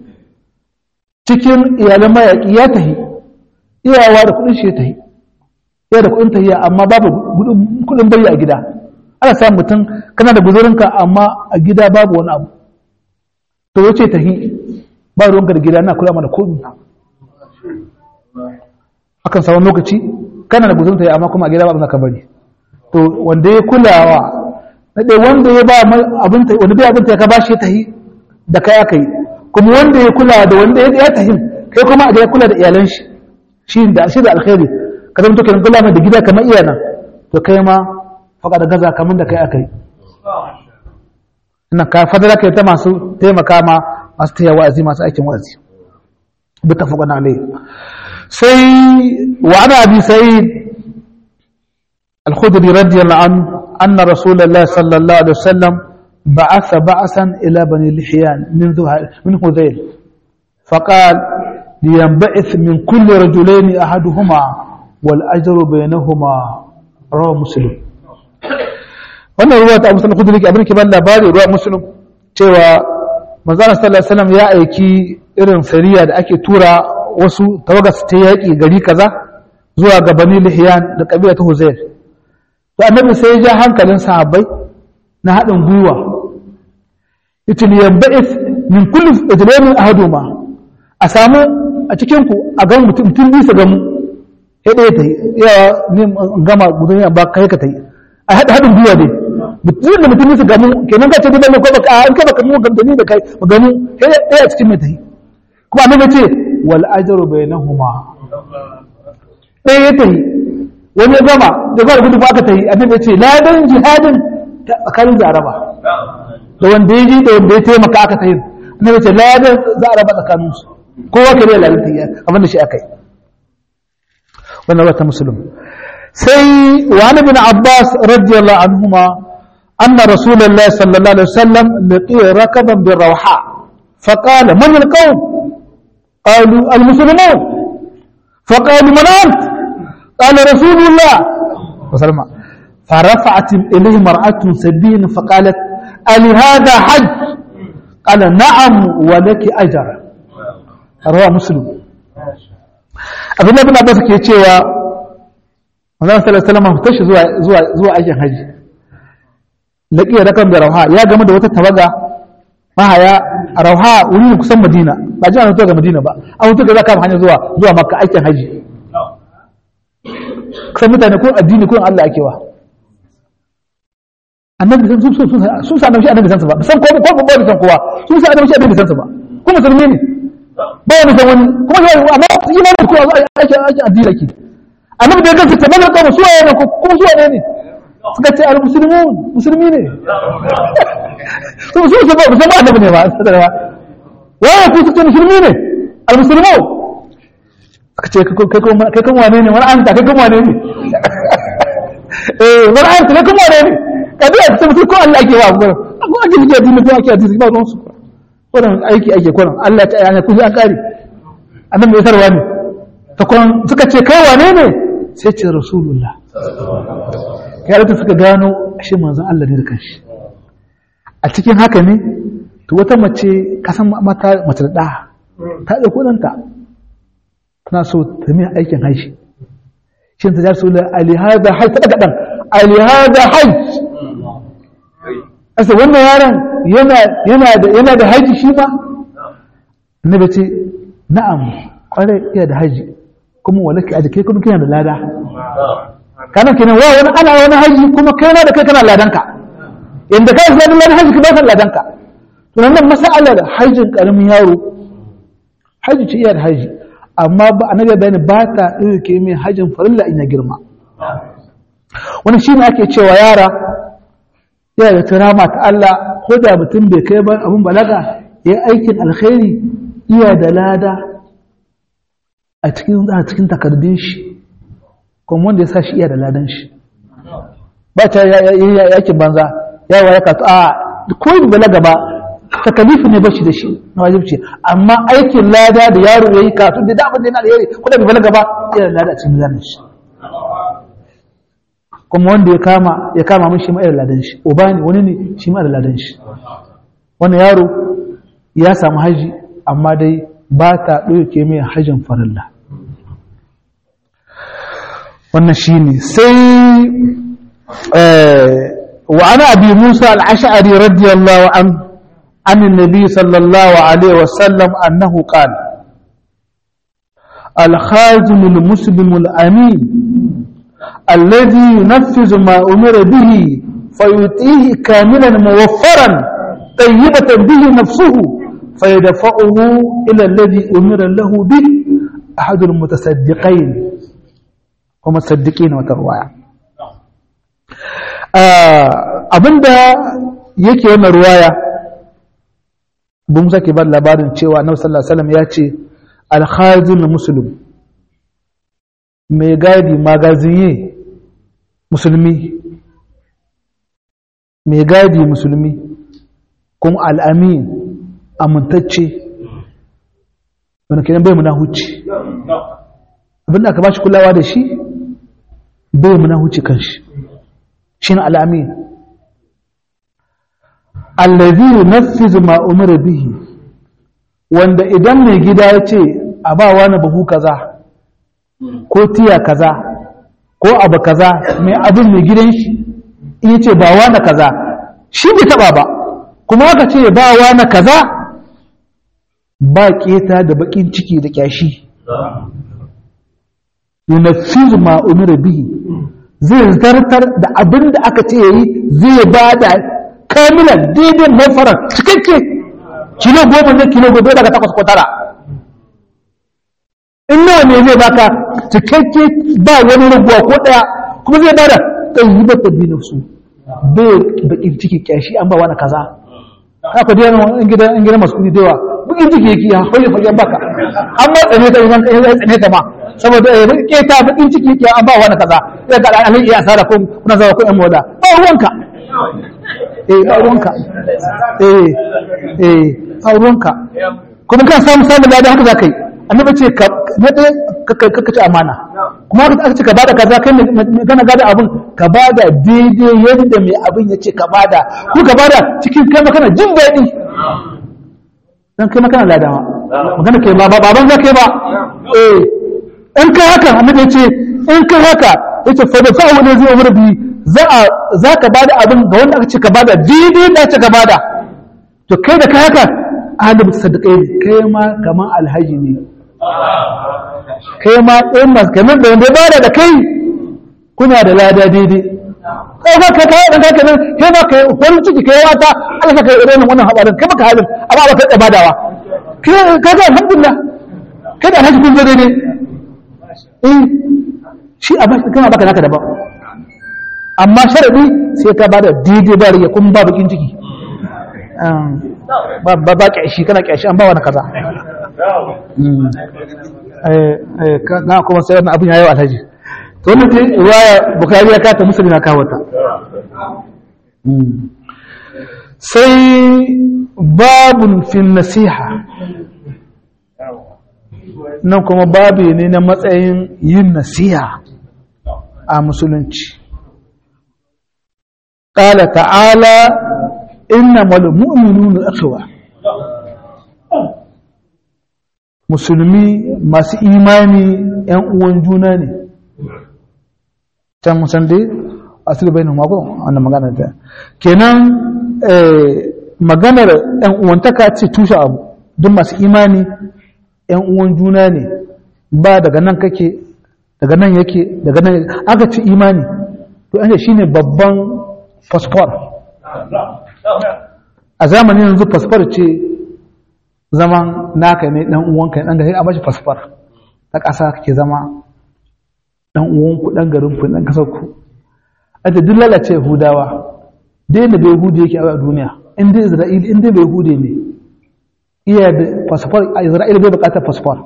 cikin iyalan mayaki ya tahi iyawa da kudin shi ya tahi ya da kudin tahiya amma babu kudin bayi a gida ana samun mutum kana da guzurinka amma a gida babu wani abu to wace tahi ba ruwanka da gida na kula mana komi akan samu lokaci kana da guzurinka ya amma kuma a gida babu zaka bari to wanda ya kulawa na ɗaya wanda ya ba abinta wanda bai abinta ya ka bashi ya tahi da kai aka yi kuma wanda ya kula da wanda ya tahi kai kuma a ya kula da iyalan shi shi da shi da alkhairi ka zama to kenan kula mai da gida kamar iyana to kai ma faka da gaza kamar da kai aka yi ina ka fadara kai ta masu taimaka ma masu taya wa'azi masu aikin wa'azi bi tafaqan alai sai wa ana abi sa'id al-khudri radiyallahu anhu anna rasulullah sallallahu alaihi wasallam بعث بعثا إلى بني لحيان من من هذيل فقال لينبعث من كل رجلين أحدهما والأجر بينهما رواه مسلم wannan ruwa ta musulun kudu abin ke ban labari ruwa musulun cewa manzana sallallahu alaihi wasallam ya aiki irin sariya da ake tura wasu tawaga su ta yaƙi gari kaza zuwa ga bani lihiyan da kabila ta huzair to annabi sai ya ja hankalin sahabbai na haɗin gwiwa yace li yanba'ith min kulli ijlamin ahaduma a samu a cikin ku a ga mutum mutum bisa ga mu sai ɗaya ta yi yawa ne gama gudun ba kai ka ta yi a haɗa haɗin gwiwa dai mutum da mutum su gamu kenan ka ce dai ko baka an ka baka mu gamdani da kai mu gamu sai ɗaya cikin mai ta yi kuma annabi ce wal ajru bainahuma ɗaya ya ta yi wani ya gama da zuwa gudu ba aka ta yi annabi ya ce ladan jihadin tsakanin da araba da wanda ya ji da wanda ya taimaka aka ta yi annabi ya ce ladan za a raba tsakaninsu kowa ka ne ladan ta yi abin da shi aka yi wannan wata musulun sai wani bin abbas radiyallahu anhuma anna rasulullahi sallallahu alaihi wasallam laqiya rakaban bi rawha فقال من القوم قالوا المسلمون فقالوا من أنت قال رسول الله وسلم فرفعت إليه مرأة سبين فقالت ألي هذا حج قال نعم ولك أجر رواه مسلم abin da bin abbas ke cewa manzon sallallahu alaihi wasallam tashi zuwa zuwa zuwa aikin haji laqiya da kan da rauha ya gama da wata tawaga mahaya a rauha wuri kusan madina ba ji an ga madina ba an hutu ga zaka hanya zuwa zuwa makka aikin haji kusan mutane ko addini ko Allah ake wa annabi sun sun sun sun sa annabi annabi san su ba san ko ko ba san kowa sun sa annabi annabi san su ba ko musulmi ne ba wani san wani kuma sai amma yi ma ko ake ake addini ake annabi da gaske ta mana kawo suwaye ne kuma suwaye ne suka ce al muslimun musulmi ne su su su ba su ba annabi ne ba sadarwa waye ku su ce musulmi ne al muslimun suka ce kai kuma kai kuma wane ne wani an ta kai kuma wane ne eh wani an ta kai kuma wane ne kadi a cikin ko Allah ake wa gurin ko ake fiye addini ko ake addini ba ruwan su wannan aiki ake kuran Allah ta yana kuji an kare annabi ya sarwa ne ta kun suka ce kai wane ne sai ce rasulullah ya rata suka gano shi manzon Allah ne da kanshi a cikin haka ne to wata mace kasan mata mace da ɗa ta da kudanta tana so ta mai aikin haishi shi ta jarsu da alihada hajj ta daga ɗan alihada hajj asa wannan yaron yana da haji shi ba annabi ce na'am kwarai iya da haji kuma walaki a kai kuma kina da lada kana kenan wa wani ana wani haji kuma kai na da kai kana ladanka inda kai sai ladan haji ka ba san ladanka to nan masalar hajjin karamin yaro haji ce iya da haji amma ba annabi bayani ba ta dauke mai hajjin farilla in ya girma wani shine ake cewa yara yana da tirama ta Allah ko da mutum bai kai ba abin balaga ya yi aikin alkhairi iya da lada a cikin a cikin takardun shi kuma wanda ya sa shi iya da ladan shi ba ta yakin banza yawa ya kasu a ko yi balaga ba takalifi ne bashi da shi na wajibci amma aikin lada da yaro ya yi kasu da damar da yana da yari ko da bai balaga ba iya da lada a cikin zanen shi kuma wanda ya kama ya kama min shi ma irin ladan shi uba ne wani ne shi ma da ladan shi wannan yaro ya samu haji amma dai ba ta ɗauke mai hajjin farilla wannan shi ne sai wa ana abi musa al'ash'ari radiyallahu an عن النبي صلى الله عليه وسلم أنه قال الخازن المسلم الأمين الذي ينفذ ما أمر به فيؤتيه كاملا موفرا طيبة به نفسه فيدفعه إلى الذي أمر له به أحد المتصدقين هم الصدقين وتروايا abinda yake wannan ruwaya bin sake ba labarin cewa annabi sallallahu alaihi wasallam ya ce al-khazin muslim mai gadi magaziye musulmi mai gadi musulmi kuma al'amin amintacce wani kenan bai muna huci abinda aka ba shi kulawa da shi bai muna huci kan shi shi na al'amin allazi nafizu ma umar bihi wanda idan mai gida ya ce a ba wani buhu kaza ko tiya kaza ko abu kaza mai abin mai gidan shi in ce ba wani kaza shi bai taba ba kuma aka ce ba wani kaza ba keta da bakin ciki da kyashi yunaffizu ma umira bihi zai zartar da abin da aka ce yayi zai ba da kamilan daidai mafarar cikakke kilo goma ne kilo goma daga takwas ko tara in nawa ne zai baka cikakke ba wani rabuwa ko daya kuma zai bada tsayibar da binin su bai bakin ciki kyashi an ba wani kaza haka dai yana in gidan in gidan masu kudi da yawa bakin ciki yake ya hoye fagen baka an ma tsane ta idan ya tsane ta ma saboda ya ke ta bakin ciki yake an ba wani kaza ya ga alai ya asara ko kuna zawa ko yan moda ba ruwanka eh ba ruwanka eh eh ba ruwanka kuma kan samu samu ladan haka za ka yi annabi ce ka na ɗaya ka ci amana kuma aka ce ka bada kaza kai gana gada abin ka bada daidai yadda mai abin ya ce ka bada ko ka bada cikin kai makana jin daɗi dan kai makana ladawa magana kai ba baban za kai ba eh in kai haka annabi ya ce in kai haka yace fa da fa'u ne zai umar bi za a za ka bada abin ga wanda aka ce ka bada daidai da ce ka bada to kai da kai haka alim sadiqai kai ma kaman alhaji ne kai ma ɗin masu kamar da wanda bada da kai kuna da lada daidai kai ba kai kai dan kai nan kai ba kai farin ciki kai wata Allah saka irin wannan habarin kai baka halin amma ba kai badawa kai kai ga alhamdulillah kai da alhaji kun zo daidai eh shi a bashi kana baka naka daban amma sharadi sai ka bada daidai ba riya kun ba bakin ciki ba ba ba kyashi kana kyashi an ba wani kaza na kuma sai wannan abin yayi alhaji to wannan ce riwaya bukhari ya kata muslim na kawo ta sai babun fi nasiha nan kuma babu ne na matsayin yin nasiha a musulunci قال تعالى إنما المؤمنون أخوة musulmi masu imani ‘yan uwan juna ne can musan dai asiru bai numa ko wannan magana ta kenan maganar ‘yan uwantaka ce tushe abu don masu imani ‘yan uwan juna ne ba daga nan kake daga nan yake daga nan aka ci imani to an shi ne babban fasfor a zamanin yanzu fasfor ce zaman naka ne dan uwanka dan gari a bashi fasfar ta ƙasa kake zama dan uwanku dan garin ku dan kasar ku aje duk lalace hudawa dai da bai hude yake a duniya in dai isra'ila in dai bai hude ne iya da fasfar a isra'ila bai bukatar fasfar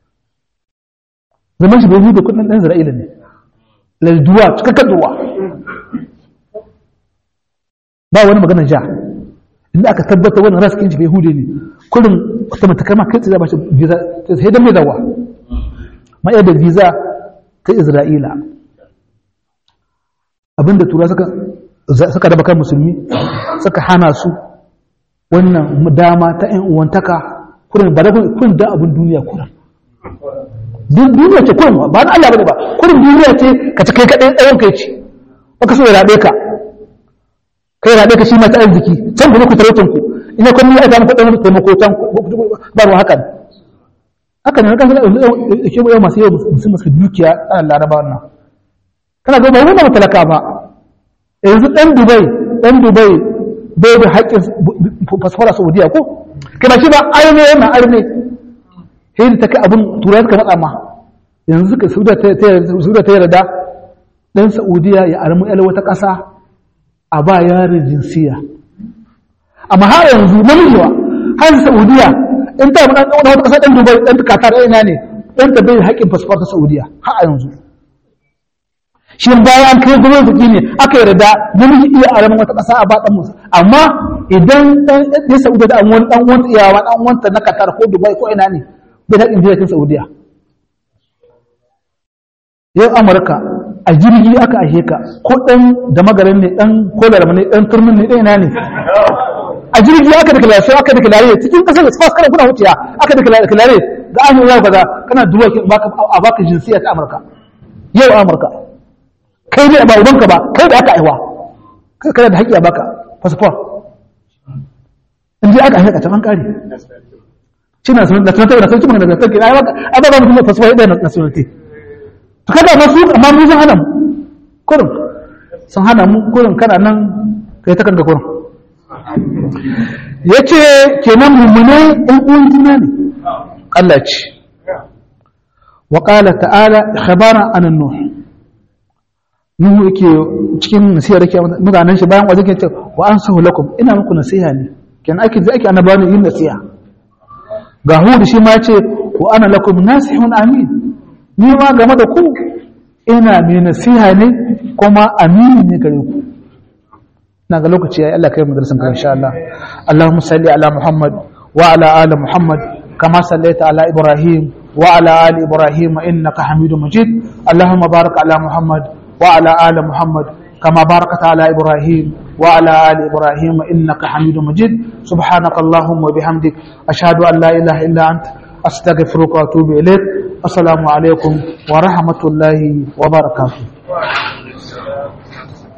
zaman shi bai hude kudin ɗan isra'ila ne lalduwa cikakken duwa ba wani maganar ja inda aka tabbata wani raskin shi bai hude ne kurin wata matakama kai tsaye ba shi visa sai dan mai dawa ma'ayar da visa ta isra'ila abinda tura suka suka raba kan musulmi suka hana su wannan dama ta ‘yan uwantaka kurin ba da kurin dan abin duniya kurin duniya ce kurin ba na Allah bane ba kurin duniya ce ka ci kai kaɗai ɗayan kai ce ba ka so ya raɓe ka kai raɓe ka shi masu arziki can ku ku talautan ku ina kun yi aika muku ɗan taimako can ba ruwa haka haka ne kan ke yau masu yau musulman su dukiya ana laraba wannan kana ga ba wani talaka ba yanzu ɗan dubai ɗan dubai bai da haƙƙin fasfara saudiya ko kana shi ba arme yana arme sai da ta kai abin turai suka matsa ma yanzu suka saudiya ta yarda ɗan saudiya ya armi yal wata ƙasa a ba yarin jinsiya amma har yanzu namiji har saudiya in ta yi ɗan wata ƙasa ɗan dubai ɗan katar ina ne ɗan ta bai haƙƙin fasfara ta saudiya har yanzu shi bayan an kai gwamnati ne aka yarda namiji iya aramin wata ƙasa a baɗan musu amma idan ɗan ɗan saudiya da wani ɗan wanta iyawa ɗan wanta na qatar ko dubai ko ina ne bai da indiya cikin saudiya yau amurka a jirgi aka ashe ka ko ɗan da magarin ne ɗan kolar ne ɗan turmin ne ɗan ina ne a jirgi aka deklarare sai aka deklarare cikin ƙasar da su kana kuna wuciya aka deklarare ga an yi kaza kana duba a baka jinsiya ta amurka yau amurka kai ne ba ubanka ba kai da aka aiwa kai kana da haƙƙi a baka passport in ji aka aika can an kare shi na sunan nationality na sunan da nationality ai baka ai ba mutum da passport da nationality to kada ma su amma mu sun hana mu kurin sun hana mu kurin kana nan kai ta kanka kurin yace kenan mummune ɗan uwan juna ne Allah ce wa qala ta'ala khabara an nuh nuhu yake cikin nasiha da ke mutanen shi bayan wajen ce wa an sahu lakum ina muku nasiha ne ken ake zai ake annabawa yin nasiha ga hudu shi ma ce wa ana lakum nasihun amin ni ma game da ku ina mai nasiha ne kuma amini ne gare ku na ga lokaci yayi Allah kai mu darasin ka insha Allah Allahumma salli ala Muhammad wa ala ali Muhammad kama sallaita ala Ibrahim wa ala ali Ibrahim innaka Hamidum Majid Allahumma barik ala Muhammad وعلى آل محمد كما باركت على إبراهيم وعلى آل إبراهيم إنك حميد مجيد سبحانك اللهم وبحمدك أشهد أن لا إله إلا أنت أستغفرك وأتوب إليك السلام عليكم ورحمة الله وبركاته